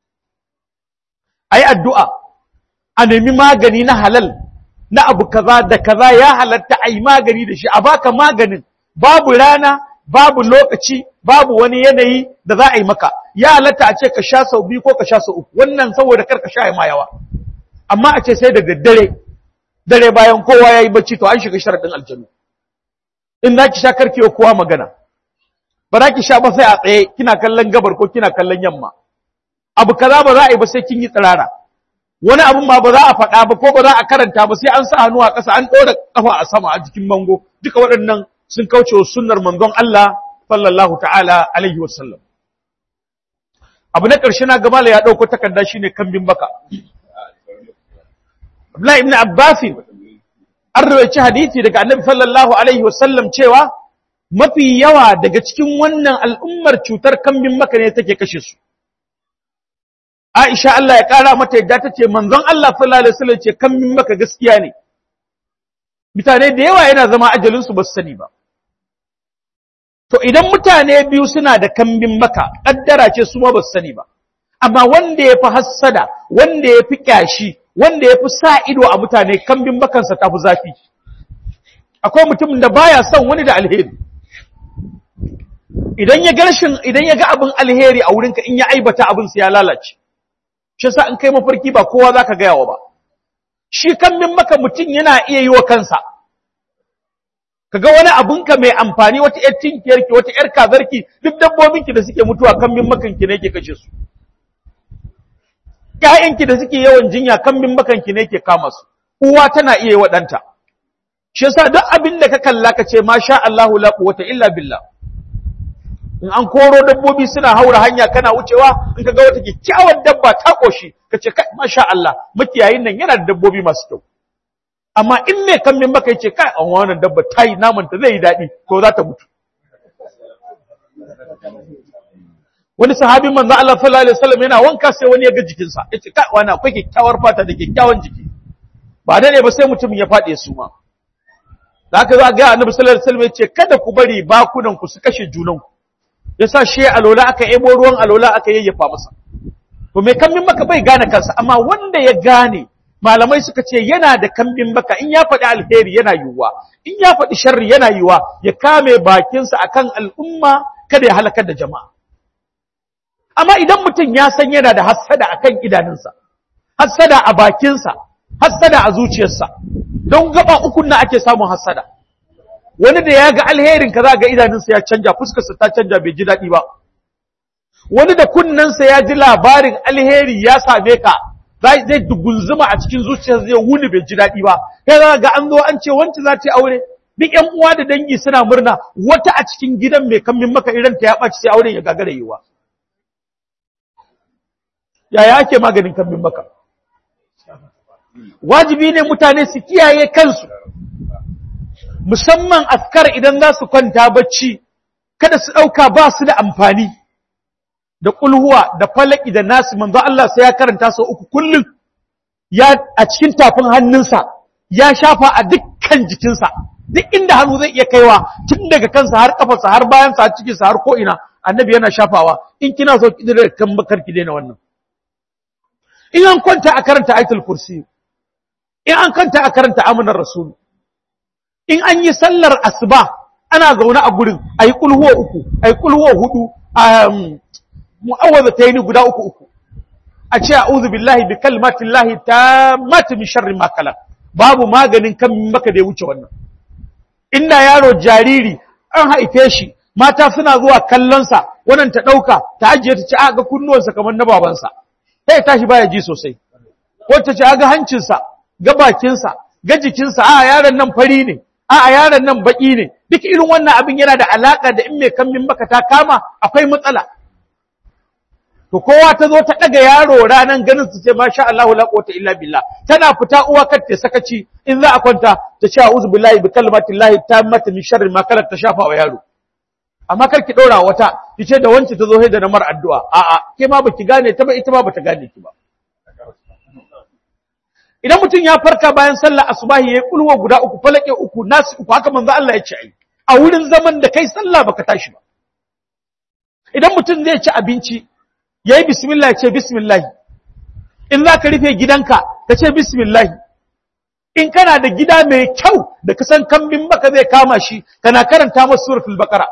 ayi addu'a a nemi magani na halal na abu kaza da kaza ya halatta ayi magani da shi a baka maganin babu rana babu lokaci babu wani yanayi da za a yi maka ya halatta a ce ka sha sau biyu ko ka sha sau uku wannan saboda kar ka sha ya ma yawa amma a ce sai da daddare dare bayan kowa ya yi bacci to an shiga sharaɗin aljanu in za ki sha karki kowa magana ba za ki sha ba sai a tsaye kina kallon gabar ko kina kallon yamma abu kaza ba za a yi ba sai kin yi tsirara wani abun ma ba za a faɗa ba ko ba za a karanta ba sai an sa hannu a ƙasa an ɗora ƙafa a sama a jikin mango duka waɗannan sun kauce wa sunnar manzon Allah sallallahu ta'ala alaihi wasallam abu na ƙarshe na gamala ya ɗauko takarda shine kambin baka Abdullahi ibn Abbas an rawaici hadisi daga Annabi sallallahu alaihi wasallam cewa mafi yawa daga cikin wannan al'ummar cutar kambin maka ne take kashe su Aisha Allah ya kara mata yadda ta ce manzon Allah sallallahu alaihi wasallam ce kambin maka gaskiya ne mutane da yawa yana zama ajalin su ba su sani ba to idan mutane biyu suna da kambin maka kaddara ce su ma ba su sani ba amma wanda ya fi hassada wanda ya fi kyashi wanda ya fi sa ido a mutane kambin makansa ta fi zafi akwai mutumin da baya son wani da alheri idan ya garshin idan ya ga abin alheri a wurinka in ya aibata abin sa ya lalace shi yasa in kai mafarki ba kowa zaka ga yawa ba shi kambin maka mutum yana iya yi wa kansa kaga wani abunka mai amfani wata yar tinkiyarki wata yar kazarki duk dabbobinki da suke mutuwa kambin makanki ne yake kashe su ‘ya'yanki da suke yawan jinya kambin makanki ne ke kama su, uwa tana iya yi wa ɗanta. Shi yasa duk abin da ka kalla ka ce, Masha Allahu la quwwata illa billah. In an koro dabbobi suna haura hanya kana wucewa, in ka ga wata kyakkyawar dabba ta ƙoshi, ka ce, Masha Allah, makiyayin nan yana da dabbobi masu kyau. Amma in mai kambin maka ce, kai, an wannan dabba ta yi namanta zai yi daɗi, to za ta mutu. wani sahabin manzo Allah sallallahu alaihi wasallam yana wanka sai wani ya ga jikinsa yace kai wani akwai kyakkyawar fata da kyakkyawan jiki ba da ne ba sai mutumin ya fade su ma da haka za ga annabi sallallahu alaihi wasallam yace kada ku bari bakunan ku su kashe junan ku yasa shi alola aka ebo ruwan alola aka yayyafa masa to me kambin maka bai gane kansa amma wanda ya gane malamai suka ce yana da kambin maka in ya faɗi alheri yana yiwuwa in ya faɗi sharri yana yiwuwa ya kame bakinsa akan al'umma kada ya halakar da jama'a amma idan mutum ya san yana da hassada a kan idanunsa, hassada a bakinsa, hassada a zuciyarsa, don gaba ukun na ake samun hassada. Wani da ya ga alherin ka za ga idanunsa ya canja, fuskarsa ta canja bai ji daɗi ba. Wani da kunnensa ya ji labarin alheri ya same ka, zai dugunzuma a cikin zuciyarsa zai wuni bai ji daɗi ba. Kai za ga an zo an ce wancan za ta yi aure, duk ‘yan uwa da dangi suna murna, wata a cikin gidan mai kammin maka idan ta ya ɓaci sai auren ya gagara yiwa. yaya ake maganin kambin baka wajibi ne mutane su kiyaye kansu musamman askar idan za su kwanta bacci kada su ɗauka ba su da amfani da kulhuwa da falaki da nasu manzo Allah sai ya karanta sau uku kullum ya a cikin tafin hannunsa ya shafa a dukkan jikinsa duk inda hannu zai iya kaiwa tun daga kansa har kafarsa har bayansa har cikinsa har ko ina annabi yana shafawa in kina so ki da kan bakar ki daina wannan in an kwanta a karanta aitul kursi in an kwanta a karanta amanar rasul in an yi sallar asuba ana zaune a gurin ayi kulhuwa uku ayi kulhuwa hudu mu'awwazatayn guda uku uku a ce a'udhu billahi bi kalimatillahi tammati min sharri ma khalaq babu maganin kan maka da ya wuce wannan inda yaro jariri an haife shi mata suna zuwa kallonsa wannan ta ɗauka ta ajiye ta ce a ga kunnuwansa kamar na babansa sai tashi baya ji sosai wacce ce a ga hancinsa ga bakinsa ga jikinsa a yaron nan fari ne a yaron nan baki ne duk irin wannan abin yana da alaka da in mai kammin maka ta kama akwai matsala to kowa ta zo ta daga yaro ranan ganin su ce masha Allahu la quwwata illa billah tana fita uwa kar ta sakaci in za a kwanta ta ce a'udhu billahi bi kalimatillahi tammati min sharri ma kalat ta shafa wa yaro amma kar ki ɗora wata ki ce da wance ta zo da na mar addu'a a'a ke ma baki gane ta ba ita ma bata gane ki ba idan mutum ya farka bayan sallah asubahi yayi kulwa guda uku falake uku nasu uku haka manzo Allah ya ce ai a wurin zaman da kai sallah baka tashi ba idan mutum zai ci abinci yayi bismillah ya ce bismillah in za ka rufe gidanka ka ce bismillah in kana da gida mai kyau da kasan kambin baka zai kama shi kana karanta masa suratul baqara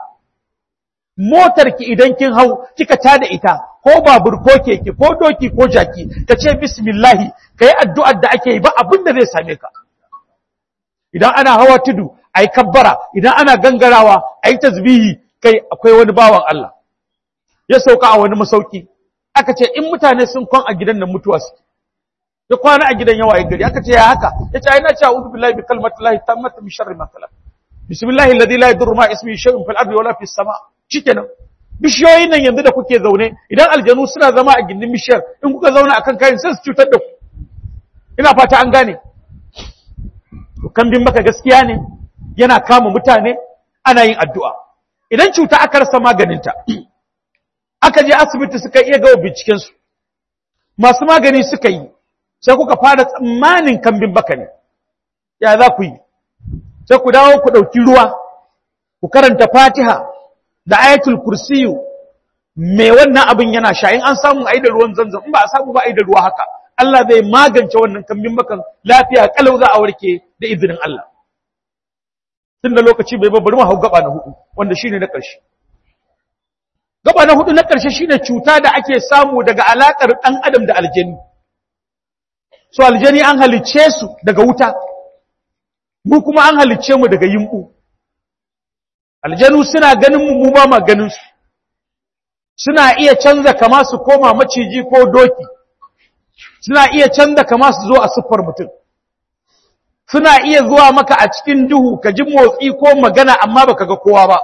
motar ki idan kin hau kika tada ita ko babur ko keke ko doki ko jaki ka ce bismillah kai addu'ar da ake yi ba abin da zai same ka idan ana hawa tudu ayi kabbara idan ana gangarawa ayi tasbihi kai akwai wani bawan Allah ya sauka a wani masauki aka ce in mutane sun kwan a gidan nan mutuwa suke ya kwana a gidan yawa gari aka ce ya haka ya ce ai na ce a'udhu billahi bi kalimatillahi tammati min sharri ma khalaq bismillahi alladhi la yadurru ma ismihi shay'un fil ardi wala fis sama' shikenan bishiyoyin nan yanzu da kuke zaune idan aljanu suna zama a gindin bishiyar in kuka zauna akan kayan sai su cutar da ku ina fata an gane to kambin maka gaskiya ne yana kama mutane ana yin addu'a idan cuta aka rasa maganinta aka je asibiti suka iya gawa binciken su masu magani suka yi sai kuka fara tsammanin kambin baka ne ya za ku yi sai ku dawo ku ɗauki ruwa ku karanta fatiha da ayatul kursiyu me wannan abin yana sha in an samu ai da ruwan zanzan in ba a samu ba ai da ruwa haka Allah zai magance wannan kambin bakan lafiya kalau za a warke da izinin Allah tun da lokaci bai ba bari mu hau gaba na hudu wanda shine na ƙarshe gaba na hudu na ƙarshe shine cuta da ake samu daga alakar ɗan adam da aljani so aljani an halicce su daga wuta mu kuma an halicce mu daga yimbu aljanu suna ganin mu mu ba ma ganin su suna iya canza kama su koma maciji ko doki suna iya canza kama su zo a siffar mutum suna iya zuwa maka a cikin duhu ka ji motsi ko magana amma baka ga kowa ba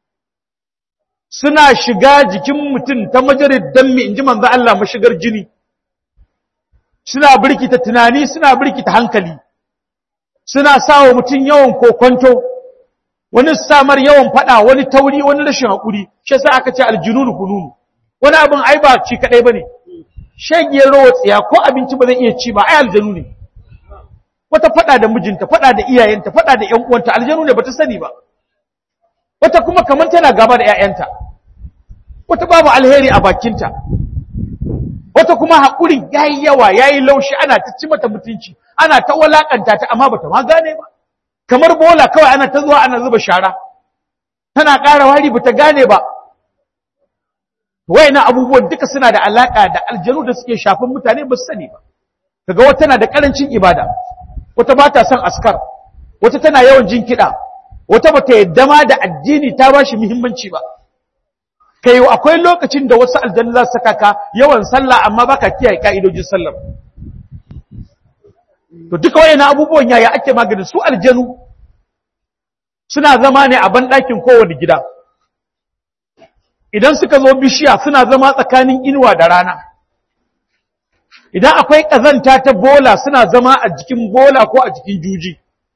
suna shiga jikin mutum ta majarid dammi inji manzo Allah mashigar jini suna birkita tunani suna birkita hankali suna sawa mutum yawan kokonto wani samar yawan fada wani tauri wani rashin hakuri shi yasa aka ce aljununu kununu wani abin ai ba ci kadai bane shegiyar rawa tsiya ko abinci ba zai iya ci ba ai aljanu ne wata fada da mijinta fada da iyayenta fada da ƴan uwanta aljanu ne bata sani ba wata kuma kamar tana gaba da ƴaƴanta wata babu alheri a bakinta wata kuma haƙuri yayi yawa yayi laushi ana ta ci mata mutunci ana ta walakanta ta amma bata ma gane ba kamar bola kawai ana ta zuwa ana zuba shara tana ƙara wari bata gane ba wayannan abubuwan duka suna da alaka da aljanu da suke shafin mutane ba su sani ba kaga wata tana da karancin ibada wata ba ta son askar wata tana yawan jin kiɗa wata bata yadda ma da addini ta ba shi muhimmanci ba kai akwai lokacin da wasu aljanu za su saka ka yawan sallah amma baka kiyaye ka'idojin sallar to duka wayannan abubuwan yaya ake maganin su aljanu suna zama ne a banɗakin kowane gida idan suka zo bishiya suna zama tsakanin inuwa da rana idan akwai ƙazanta ta bola suna zama a jikin bola ko a jikin juji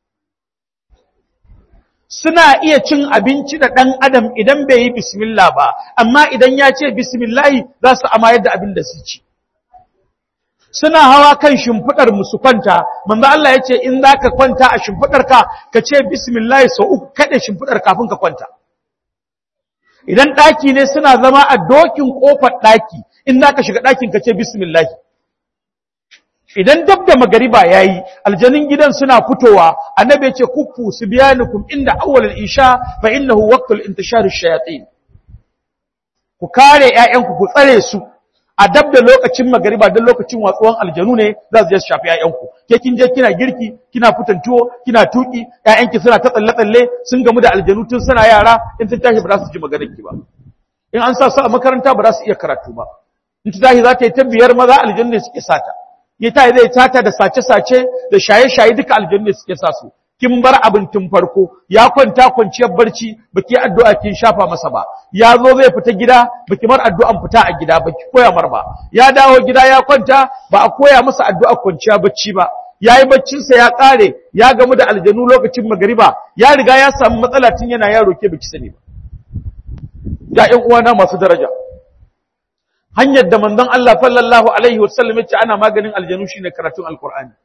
suna iya cin abinci da ɗan adam idan bai yi bismillah ba amma idan ya ce bismillahi za su amayar da abin da su ci suna hawa kan shimfiɗar musu kwanta manzo Allah ya ce in za ka kwanta a shimfiɗarka ka ce bismillahi sau uku kaɗe shimfiɗar kafin ka kwanta idan ɗaki ne suna zama a dokin ƙofar ɗaki in za ka shiga ɗakin ka ce bismillah idan dab da magariba ya yi aljanin gidan suna fitowa annabi ce kuffu su biya nukum inda awwal isha fa innahu waqtul intishar shayatin ku kare ƴaƴanku ku tsare su a dab da lokacin magariba don lokacin watsuwan aljanu ne za su je su shafi ƴaƴanku ke kin je kina girki kina fitan tuwo kina tuki ƴaƴanki suna ta tsalle tsalle sun gamu da aljanu tun suna yara in sun tashi ba za su ji maganar ki ba in an sa su a makaranta ba za su iya karatu ba in ta tashi za ta yi ta biyar maza aljanu ne suke sata ya ta zai tata da sace sace da shaye shaye duka aljanu ne suke sa su kin bar abin tun farko ya kwanta kwanciyar barci baki addu'a kin shafa masa ba ya zo zai fita gida baki mar addu'an fita a gida baki koya mar ba ya dawo gida ya kwanta ba a koya masa addu'a kwanciya bacci ba yayi baccin sa ya kare ya gamu da aljanu lokacin magariba ya riga ya samu matsala tun yana yaro ke baki sani ba ya ƴan uwana masu daraja hanyar da manzon Allah sallallahu alaihi wasallam ya ce ana maganin aljanu shine karatun alqur'ani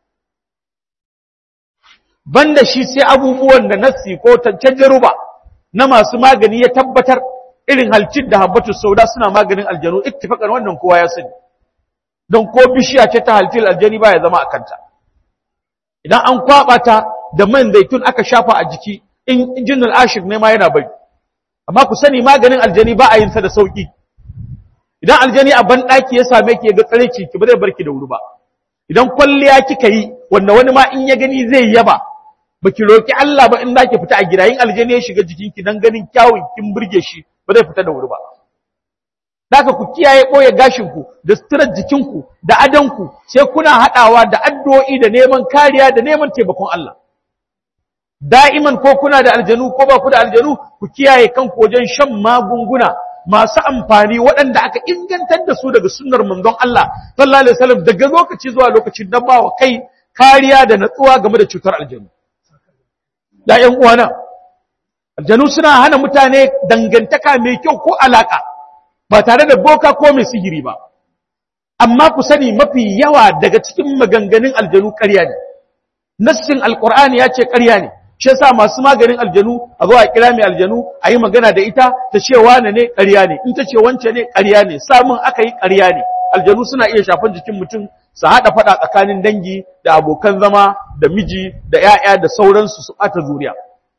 banda shi sai abubuwan da nassi ko tajruba na masu magani ya tabbatar irin halcin da habbatu sauda suna maganin aljanu ittifaqan wannan kowa ya sani don ko bishiya ce ta halcin aljani ba ya zama a kanta idan an kwaba ta da man zaitun aka shafa a jiki in jinnul ashir ne ma yana bari amma ku sani maganin aljani ba a yin sa da sauki idan aljani a ban daki ya same ki ya ga tsare ki ba zai barki da wuri ba idan kwalliya kika yi wanda wani ma in ya gani zai yaba baki roki Allah ba in zaki fita a gida yin aljani ya shiga jikinki dan ganin kyawun kin burge shi ba zai fita da wuri ba Daka ku kiyaye ɓoye gashinku da suturar jikinku da adanku sai kuna haɗawa da addu'o'i da neman kariya da neman taimakon Allah. Da'iman ko kuna da aljanu ko ba ku da aljanu ku kiyaye kanku wajen shan magunguna masu amfani waɗanda aka ingantar da su daga sunnar manzon Allah sallallahu alaihi wasallam daga lokaci zuwa lokaci don ba wa kai kariya da natsuwa game da cutar aljanu. Ya ’yan uwana, aljanu suna hana mutane dangantaka mai kyau ko alaƙa. ba tare da boka ko mai sihiri ba amma ku sani mafi yawa daga cikin maganganun aljanu ƙarya ne nassin alqur'ani ya ce ƙarya ne shi yasa masu maganin aljanu a zo a kira mai aljanu a yi magana da ita ta ce wane ne ƙarya ne in ta ce wance ne ƙarya ne samun aka yi ƙarya ne aljanu suna iya shafan jikin mutum su haɗa faɗa tsakanin dangi da abokan zama da miji da 'ya'ya da sauransu su ɓata zuriya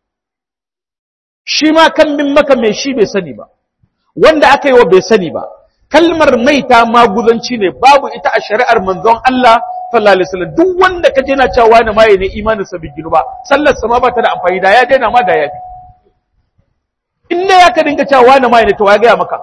shi ma kan min maka mai shi bai sani ba wanda aka yi wa bai sani ba kalmar maita maguzanci ne babu ita a shari'ar manzon Allah sallallahu alaihi wasallam duk wanda ka je na cewa wani maye ne imanin sa bai ba sallar sa ma ba ta da amfani da ya daina ma da ya fi in ne ya ka dinga cewa wani maye ne to ya ga maka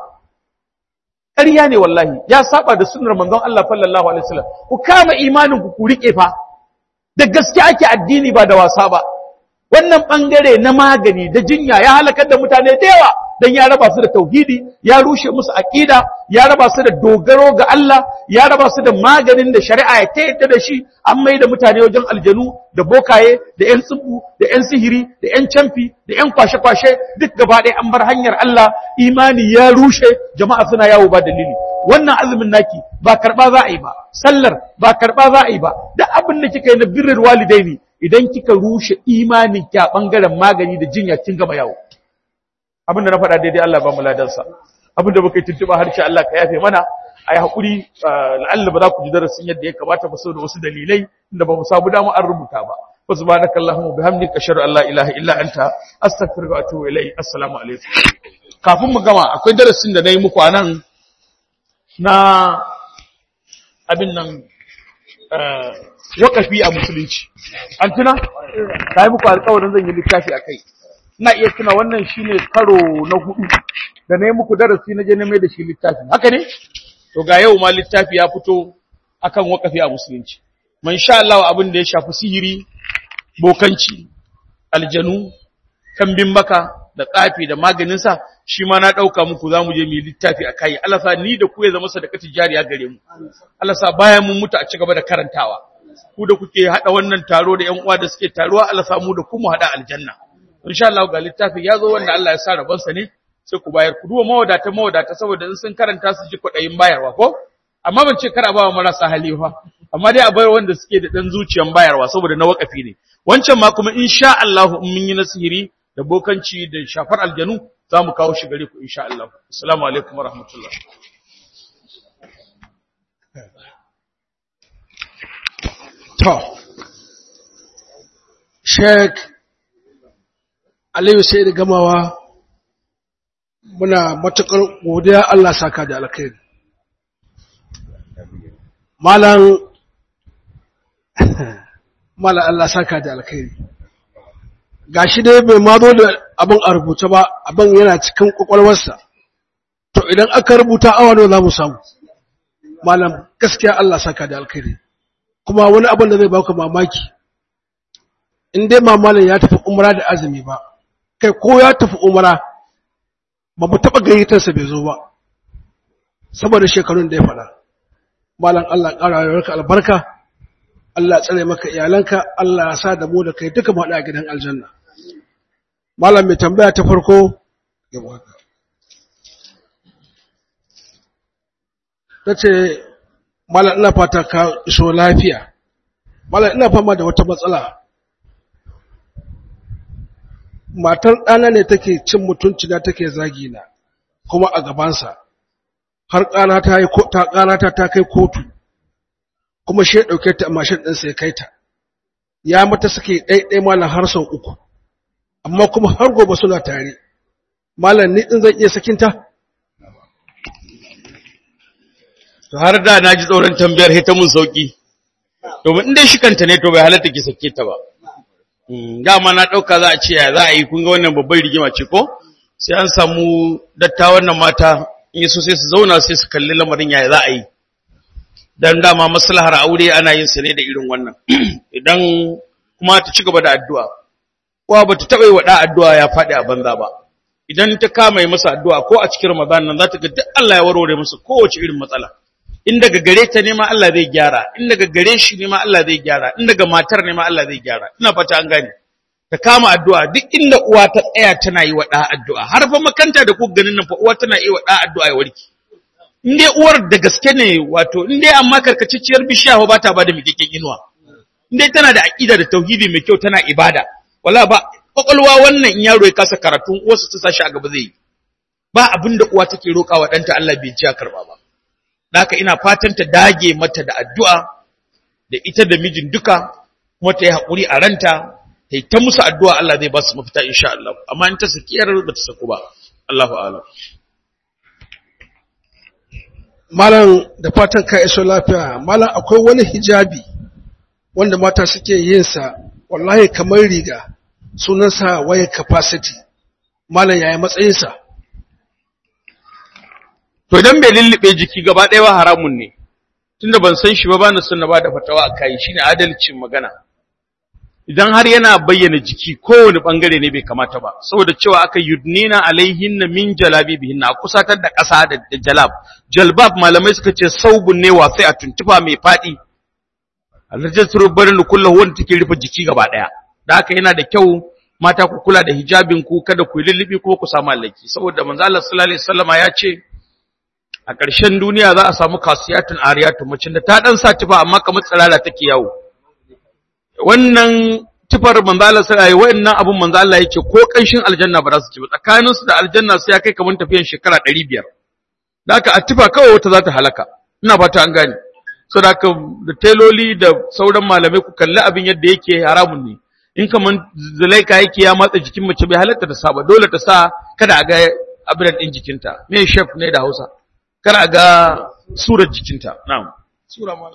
ƙarya ne wallahi ya saba da sunnar manzon Allah sallallahu alaihi wasallam ku kama imanin ku ku rike fa da gaske ake addini ba da wasa ba wannan bangare na magani da jinya ya halakar da mutane da yawa dan ya raba su da tauhidi ya rushe musu aqida ya raba su da dogaro ga Allah ya raba su da maganin da shari'a ya tayyada da shi an mai da mutane wajen aljanu da bokaye da ƴan tsubu da ƴan sihiri da ƴan camfi da ƴan kwashe-kwashe duk gaba ɗaya an bar hanyar Allah imani ya rushe jama'a suna yawo ba dalili wannan azumin naki ba karba za a yi ba sallar ba karba za a yi ba duk abin da kika yi na birrul walidaini idan kika rushe imanin ki a bangaren magani da jinya kin gama yawo abin da na faɗa daidai Allah ba mu ladansa abin da muka yi tuntuɓa harshe Allah ka yafe mana a yi haƙuri la'alla ba za ku ji darasin yadda ya kamata ba saboda wasu dalilai da ba mu samu dama an rubuta ba wa subhanaka allahumma bihamdika ashhadu an la ilaha illa anta astaghfiruka wa atubu ilayk assalamu alaikum kafin mu gama akwai darasin da nayi muku anan na abin nan wakafi a musulunci an tuna ta yi muku alƙawarin zan yi littafi a kai ina iya tuna wannan shine karo na hudu da na yi muku darasi na je na mai da shi littafi haka ne to ga yau ma littafi ya fito akan wakafi a musulunci man sha Allah abin da ya shafi sihiri bokanci aljanu kambin maka da tsafi da maganin sa shi ma na dauka muku zamu je mu yi littafi akai Allah sa ni da ku ya zama sadakati jariya gare mu Allah sa bayan mun mutu a ci gaba da karantawa ku da kuke hada wannan taro da ƴan uwa da suke taruwa Allah sa mu da ku mu hada aljanna insha Allah ga littafin ya zo wanda Allah ya sa rabonsa ne sai ku bayar ku duba mawadata mawadata saboda in sun karanta su ji kwaɗayin bayarwa ko amma ban ce kar a bawa marasa hali fa amma dai a bayar wanda suke da dan zuciyan bayarwa saboda na wakafi ne wancan ma kuma insha Allah in mun yi nasihiri da bokanci da shafar aljanu za mu kawo shi gare ku insha Allah assalamu alaikum wa rahmatullah to Sheikh Aliyu sai da gamawa muna matuƙar godiya Allah saka da alkhairi. Malam Malam Allah saka da alkhairi. Gashi dai bai ma zo da abin a rubuta ba, abin yana cikin kwakwalwarsa. To idan aka rubuta awa nawa za mu samu. Malam gaskiya Allah saka da alkhairi. Kuma wani abin da zai baka mamaki. in dai mamalin ya tafi umra da azumi ba kai ko ya tafi umra ba mu taɓa gayyatarsa bai zo ba saboda shekarun da ya faɗa malam Allah ƙara rayuwarka albarka Allah tsare maka iyalanka Allah ya sa da mu da kai duka mu haɗu a gidan aljanna malam mai tambaya ta farko ta ce malam ina fata ka iso lafiya malam ina fama da wata matsala matar ɗana ne take cin mutunci na take zagi na kuma a gabansa har ƙana ta yi ta ƙana ta ta kai kotu kuma shi ya ɗauke ta a mashin ɗinsa ya kai ta ya mata suke ɗaiɗai malam har sau uku amma kuma har gobe suna tare malam ni ɗin zan iya sakinta to har da na ji tsoron tambayar hita mun sauki domin in dai shi kanta ne to bai halatta ki sake ta ba dama na ɗauka za a ce ya za a yi kun ga wannan babbar rigima ce ko sai an samu dattawan nan mata in yi so sai su zauna sai su kalli lamarin ya za a yi dan dama maslahar aure ana yin sa ne da irin wannan idan kuma ta ci gaba da addu'a kowa bata taɓa yi wa ɗa addu'a ya faɗi a banza ba idan ta kama yi masa addu'a ko a cikin ramadan nan za ta ga duk Allah ya warware masa kowace irin matsala in daga gare ta ne ma Allah zai gyara in daga gare shi ne ma Allah zai gyara in daga matar ne ma Allah zai gyara ina fata an gane ta kama addu'a duk inda uwa ta tsaya tana yi wa ɗa addu'a har fa makanta da ku ganin nan fa uwa tana yi wa ɗa addu'a ya warke in dai uwar da gaske ne wato in dai amma karkacicciyar bishiya ba ta bada miƙaƙƙen inuwa in dai tana da aƙida da tauhidi mai kyau tana ibada wala ba kwakwalwa wannan in yaro ya kasa karatun uwarsa ta sashi a gaba zai yi ba abin da uwa take roƙa wa ɗanta Allah bai ci a karɓa ba haka ina fatan ta dage mata da addu'a da ita da mijin duka kuma ta yi haƙuri a ranta ta yi ta musu addu'a Allah zai ba su mafita insha Allah amma in ta sakiyar ba ta saku ba Allahu a'lam malam da fatan ka iso lafiya malam akwai wani hijabi wanda mata suke yin sa wallahi kamar riga sunansa waya capacity malam yaya matsayinsa to idan bai lullube jiki gaba ɗaya ba haramun ne tunda ban san shi ba bani son na bada fatawa a kai shine adalcin magana idan har yana bayyana jiki kowane bangare ne bai kamata ba saboda cewa aka yudnina alaihinna min jalabibihinna a kusatar da ƙasa da jalab jalbab malamai suka ce saubun ne wasai a tuntufa mai faɗi alhajjatu barin kullahu wanda take rufe jiki gaba ɗaya da haka yana da kyau mata ku kula da hijabin ku kada ku yi lullubi ko ku samu allaki saboda manzo Allah sallallahu alaihi wasallama ya ce a ƙarshen duniya za a samu kasiyatun ariyatun macin da ta dan sa tufa amma kamar tsirara take yawo wannan tufar manzo Allah sai wa'annan abun manzo Allah yake ko kanshin aljanna ba za su ci ba tsakanin su da aljanna sai ya kai kamar tafiyan shekara 500 da haka a tufa kawai wata za ta halaka ina fata an gane so da haka da teloli da sauran malamai ku kalli abin yadda yake haramun ne in kaman zulaika yake ya matsa jikin mace bai halatta ta sa ba dole ta sa kada a ga abin din jikinta me chef ne da Hausa kada a ga surar jikinta na'am sura ma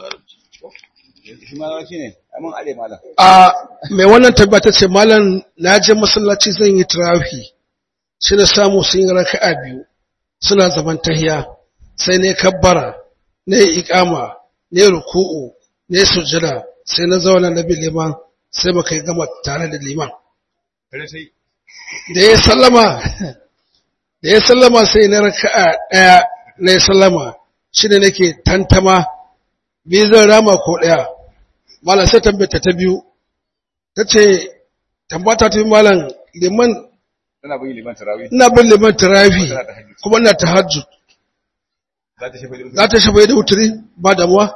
a mai wannan tabbata ce malam na je masallaci zan yi tarafi sai na samu sun yi raka'a biyu suna zaman tahiya sai ne kabbara ne iqama ne ruku'u ne sujada sai na zauna na bi liman sai muka yi gama tare da liman da ya sallama da ya sallama sai na raka'a daya na ya sallama shi ne nake tantama bi zan rama ko daya malam sai tambata ta biyu ta ce tambata ta malam liman Tana bin liman tarawih. ina bin liman tarafi kuma ina tahajjud Za ta shafa za ta shafa da wuturi ba damuwa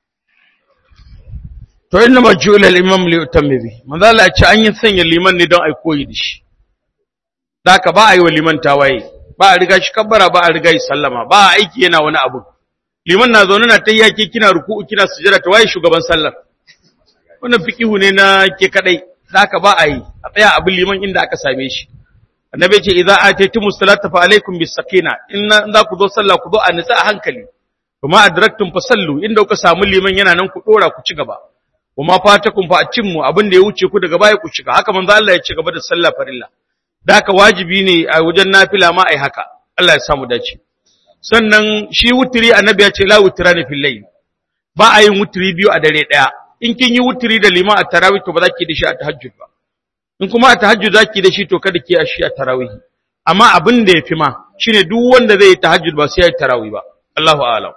to inna majula al-imam li yutammi bi manzo Allah ya ce an yi sanya liman ne don ai koyi da shi daka ba a yi wa liman tawaye ba a riga shi kabbara ba a riga shi sallama ba a aiki yana wani abu liman na zaune na tayyaki kina ruku'u kina sujada ta waye shugaban sallar wannan fiqihu ne na ke kadai daka ba a yi a tsaya abin liman inda aka same shi annabi ce idza ataytumu salata fa alaikum bis sakina in za ku zo sallah ku zo a nitsa a hankali kuma adraktum fa sallu inda kuka samu liman yana nan ku dora ku ci gaba kuma fatakum fa atimmu abin da ya wuce ku daga baya ku shiga haka manzo Allah ya ci gaba da sallah farilla da haka wajibi ne a wajen nafila ma ai haka Allah ya samu dace sannan shi wutiri annabi ya ce la wutirani fil layl ba a yin wutiri biyu a dare daya in kin yi wuturi da liman a tarawih to ba za ki da shi a tahajjud ba in kuma a tahajjud za ki da shi to kada ki a shi a tarawih amma abin da ya fi ma shine duk wanda zai yi tahajjud ba sai ya yi tarawih ba Allahu a'lam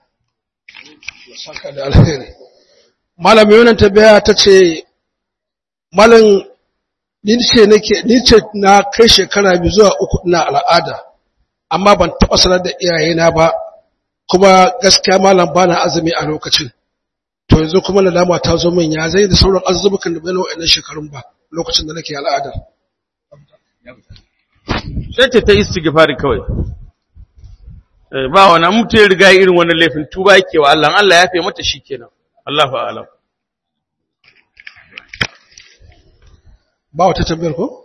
saka da alheri malam yonan tabiya ta ce malam ni ce nake ni ce na kai shekara biyu zuwa uku ina al'ada amma ban taɓa sanar da iyayena ba kuma gaskiya malam bana azumi a lokacin to yanzu kuma nadama ta zo min ya zai da sauran azumukan da bai na wa'annan shekarun ba lokacin da nake al'adar sai ta ta istighfari kawai Eh, ba wani mutu ya riga irin wannan laifin tuba yake wa Allah Allah ya fi mata shikenan Allahu a'lam ba wata tambayar ko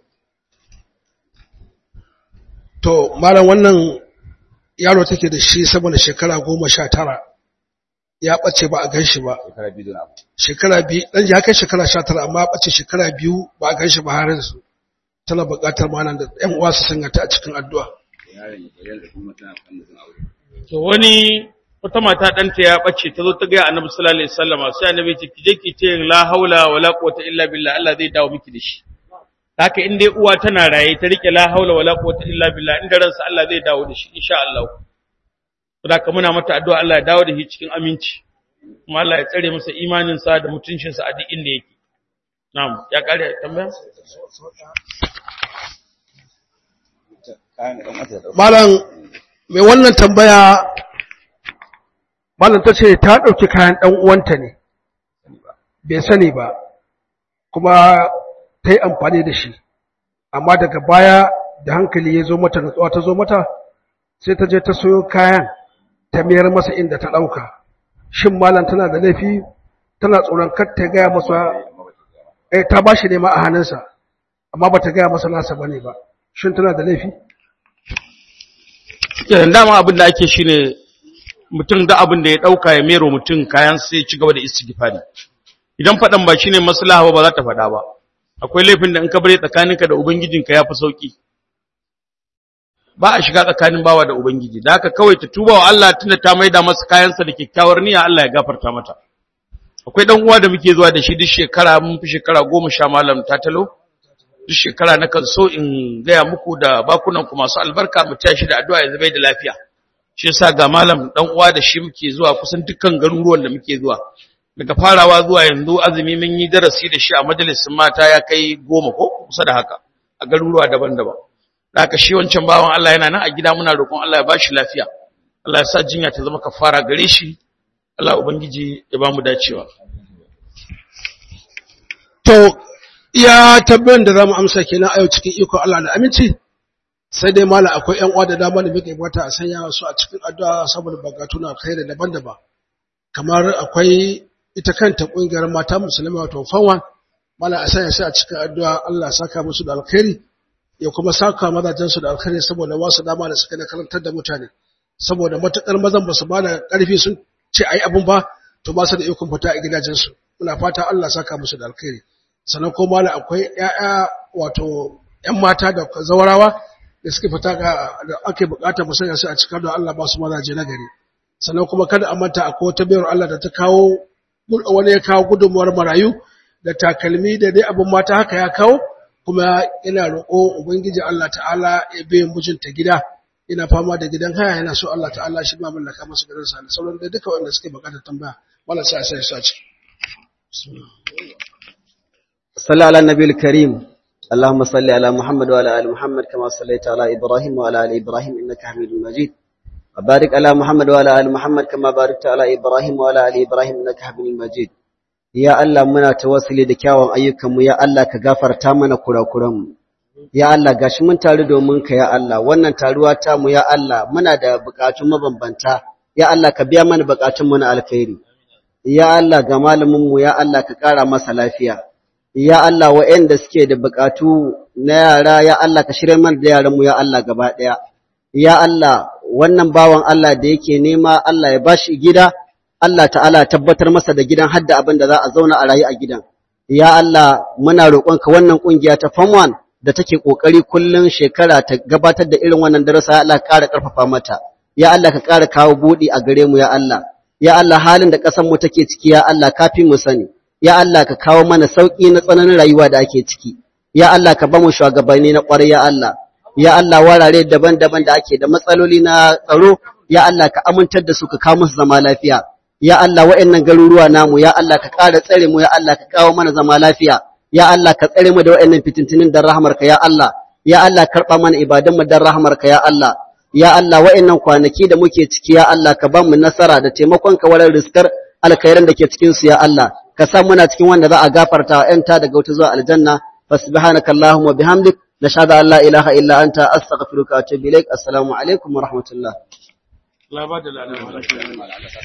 to malam wannan yaro take da shi saboda shekara goma sha tara ya ɓace ba a gan shi ba shekara biyu da na abu shekara biyu ɗan ya kai shekara sha tara amma ya ɓace shekara biyu ba a gan shi ba har yanzu tana buƙatar malam da ƴan uwa su sanya ta a cikin addu'a yaron ya bayyana da kuma tana kan mutum aure to wani wata mata ɗanta ya ɓace ta zo ta gaya annabi sallallahu alaihi wasallam sai annabi ya ce ki je ki ce la haula wala quwwata illa billah Allah zai dawo miki da shi haka in dai uwa tana raye ta rike la haula wala quwwata illa billah inda ransa Allah zai dawo da shi insha Allah saboda muna mata addu'a Allah ya dawo da shi cikin aminci kuma Allah ya tsare masa imanin sa da mutuncin sa a duk inda yake na'am ya kare tambaya kayan ɗan wata da ɗauka malam mai wannan tambaya malam ta ce ta ɗauki kayan ɗan uwanta ne bai sani ba kuma ta yi amfani da shi amma daga baya da hankali ya zo mata nutsuwa ta zo mata sai ta je ta soyo kayan ta mayar masa inda ta ɗauka shin malam tana da laifi tana tsoron kar ta gaya masa eh ta ba shi nema a hannunsa amma ba ta gaya masa nasa bane ba shin tana da laifi Kenan dama abin da ake shine mutum da abin da ya dauka ya mero mutum kayan sai ya ci gaba da istighfari idan fadan ba shine maslaha ba ba za ta fada ba akwai laifin da in ka bare tsakaninka da ubangijinka yafi sauki ba a shiga tsakanin bawa da ubangiji da haka kawai ta tuba wa Allah tunda ta maida masa kayansa da kyakkyawar niyya Allah ya gafarta mata akwai dan uwa da muke zuwa da shi duk shekara mun fi shekara goma sha malam tatalo duk shekara na kan so in gaya muku da bakunan ku masu albarka mu taya shi da addu'a ya zama da lafiya shi yasa ga malam dan uwa da shi muke zuwa kusan dukkan garuruwan da muke zuwa daga farawa zuwa yanzu azumi mun yi darasi da shi a majalisin mata ya kai goma ko kusa da haka a garuruwa daban-daban da haka shi wancan bawan Allah yana nan a gida muna roƙon Allah ya bashi lafiya Allah ya sa jinya ta zama kafara gare shi Allah ubangiji ya ba mu dacewa To, iya tabbayin da za mu amsa kenan a yau cikin iko Allah da aminci, sai dai mala akwai ‘yan uwa da dama da muke bata a sanya su a cikin addu'a saboda bukatu na kai da daban-daban. Kamar akwai ita kanta ƙungiyar mata musulmi wato fanwa, mala a sanya su a cikin addu'a Allah saka musu da alkhairi, ya kuma saka mazajensu da alkhairi saboda wasu dama da suka na karantar da mutane. Saboda matuƙar mazan ba su ba da ƙarfi sun ce a yi abin ba, to ba su da ikon fita a gidajensu. Muna fata Allah saka musu da alkhairi. sannan kuma da akwai ‘ya'ya wato ‘yan mata da zawarawa da suke fita ga da ake bukata musanya su a cikin da Allah ba su mazaje na gari sannan kuma kada a manta akwai wata bayar Allah da ta kawo wani ya kawo gudunmuwar marayu da takalmi da dai abin mata haka ya kawo kuma ina roƙo ubangiji Allah ta'ala ya biyan mijinta gida ina fama da gidan haya yana so Allah ta'ala shi ma mallaka masa gidan sa da sauran da duka wanda suke bukatar tambaya wala sai sai su a ciki صلى على النبي الكريم اللهم صل على محمد وعلى ال محمد كما صليت على ابراهيم وعلى ال ابراهيم انك حميد مجيد وبارك على محمد وعلى ال محمد كما باركت على ابراهيم وعلى ال ابراهيم انك حميد مجيد ya Allah muna tawassuli da kyawun ayyukanmu ya Allah ka gafarta mana kurakuranmu ya Allah gashi mun taru domin ka ya Allah wannan taruwa ta mu ya Allah muna da bukatun mabambanta ya Allah ka biya mana bukatun mu na alkhairi ya Allah ga malamin mu ya Allah ka kara masa lafiya ya Allah waɗanda suke da bukatu na yara ya Allah ka shirya mana da yaranmu ya Allah gaba ɗaya ya Allah wannan bawan Allah da yake nema Allah ya bashi gida Allah ta'ala ya tabbatar masa da gidan hadda abin da za a zauna a rayu a gidan ya Allah muna roƙonka wannan ƙungiya ta Form 1 da take ƙoƙari kullum shekara ta gabatar da irin wannan darasa ya Allah ka ƙara ƙarfafa mata ya Allah ka ƙara kawo buɗi a gare mu ya Allah ya Allah halin da ƙasar mu take ciki ya Allah kafi mu sani ya Allah ka kawo mana sauki na tsananin rayuwa da ake ciki ya Allah ka ba mu shugabanni na ƙwarai ya Allah ya Allah warare daban-daban da ake da matsaloli na tsaro ya Allah ka amintar da su ka kawo musu zama lafiya ya Allah wa'annan garuruwa namu ya Allah ka ƙara tsare mu ya Allah ka kawo mana zama lafiya ya Allah ka tsare mu da wa'annan fitintunin dan rahmarka ya Allah ya Allah karɓa mana ibadan mu dan rahmarka ya Allah ya Allah wa'annan kwanaki da muke ciki ya Allah ka ba mu nasara da taimakon ka wurin riskar alkhairan da ke cikin su ya Allah ka sa muna cikin wanda za a gafarta wa ƴanta daga wata zuwa aljanna fasubhanaka allahumma bihamdik nashhadu an la ilaha illa anta astaghfiruka wa atubu ilaik assalamu alaikum wa rahmatullah Allah ba da ladan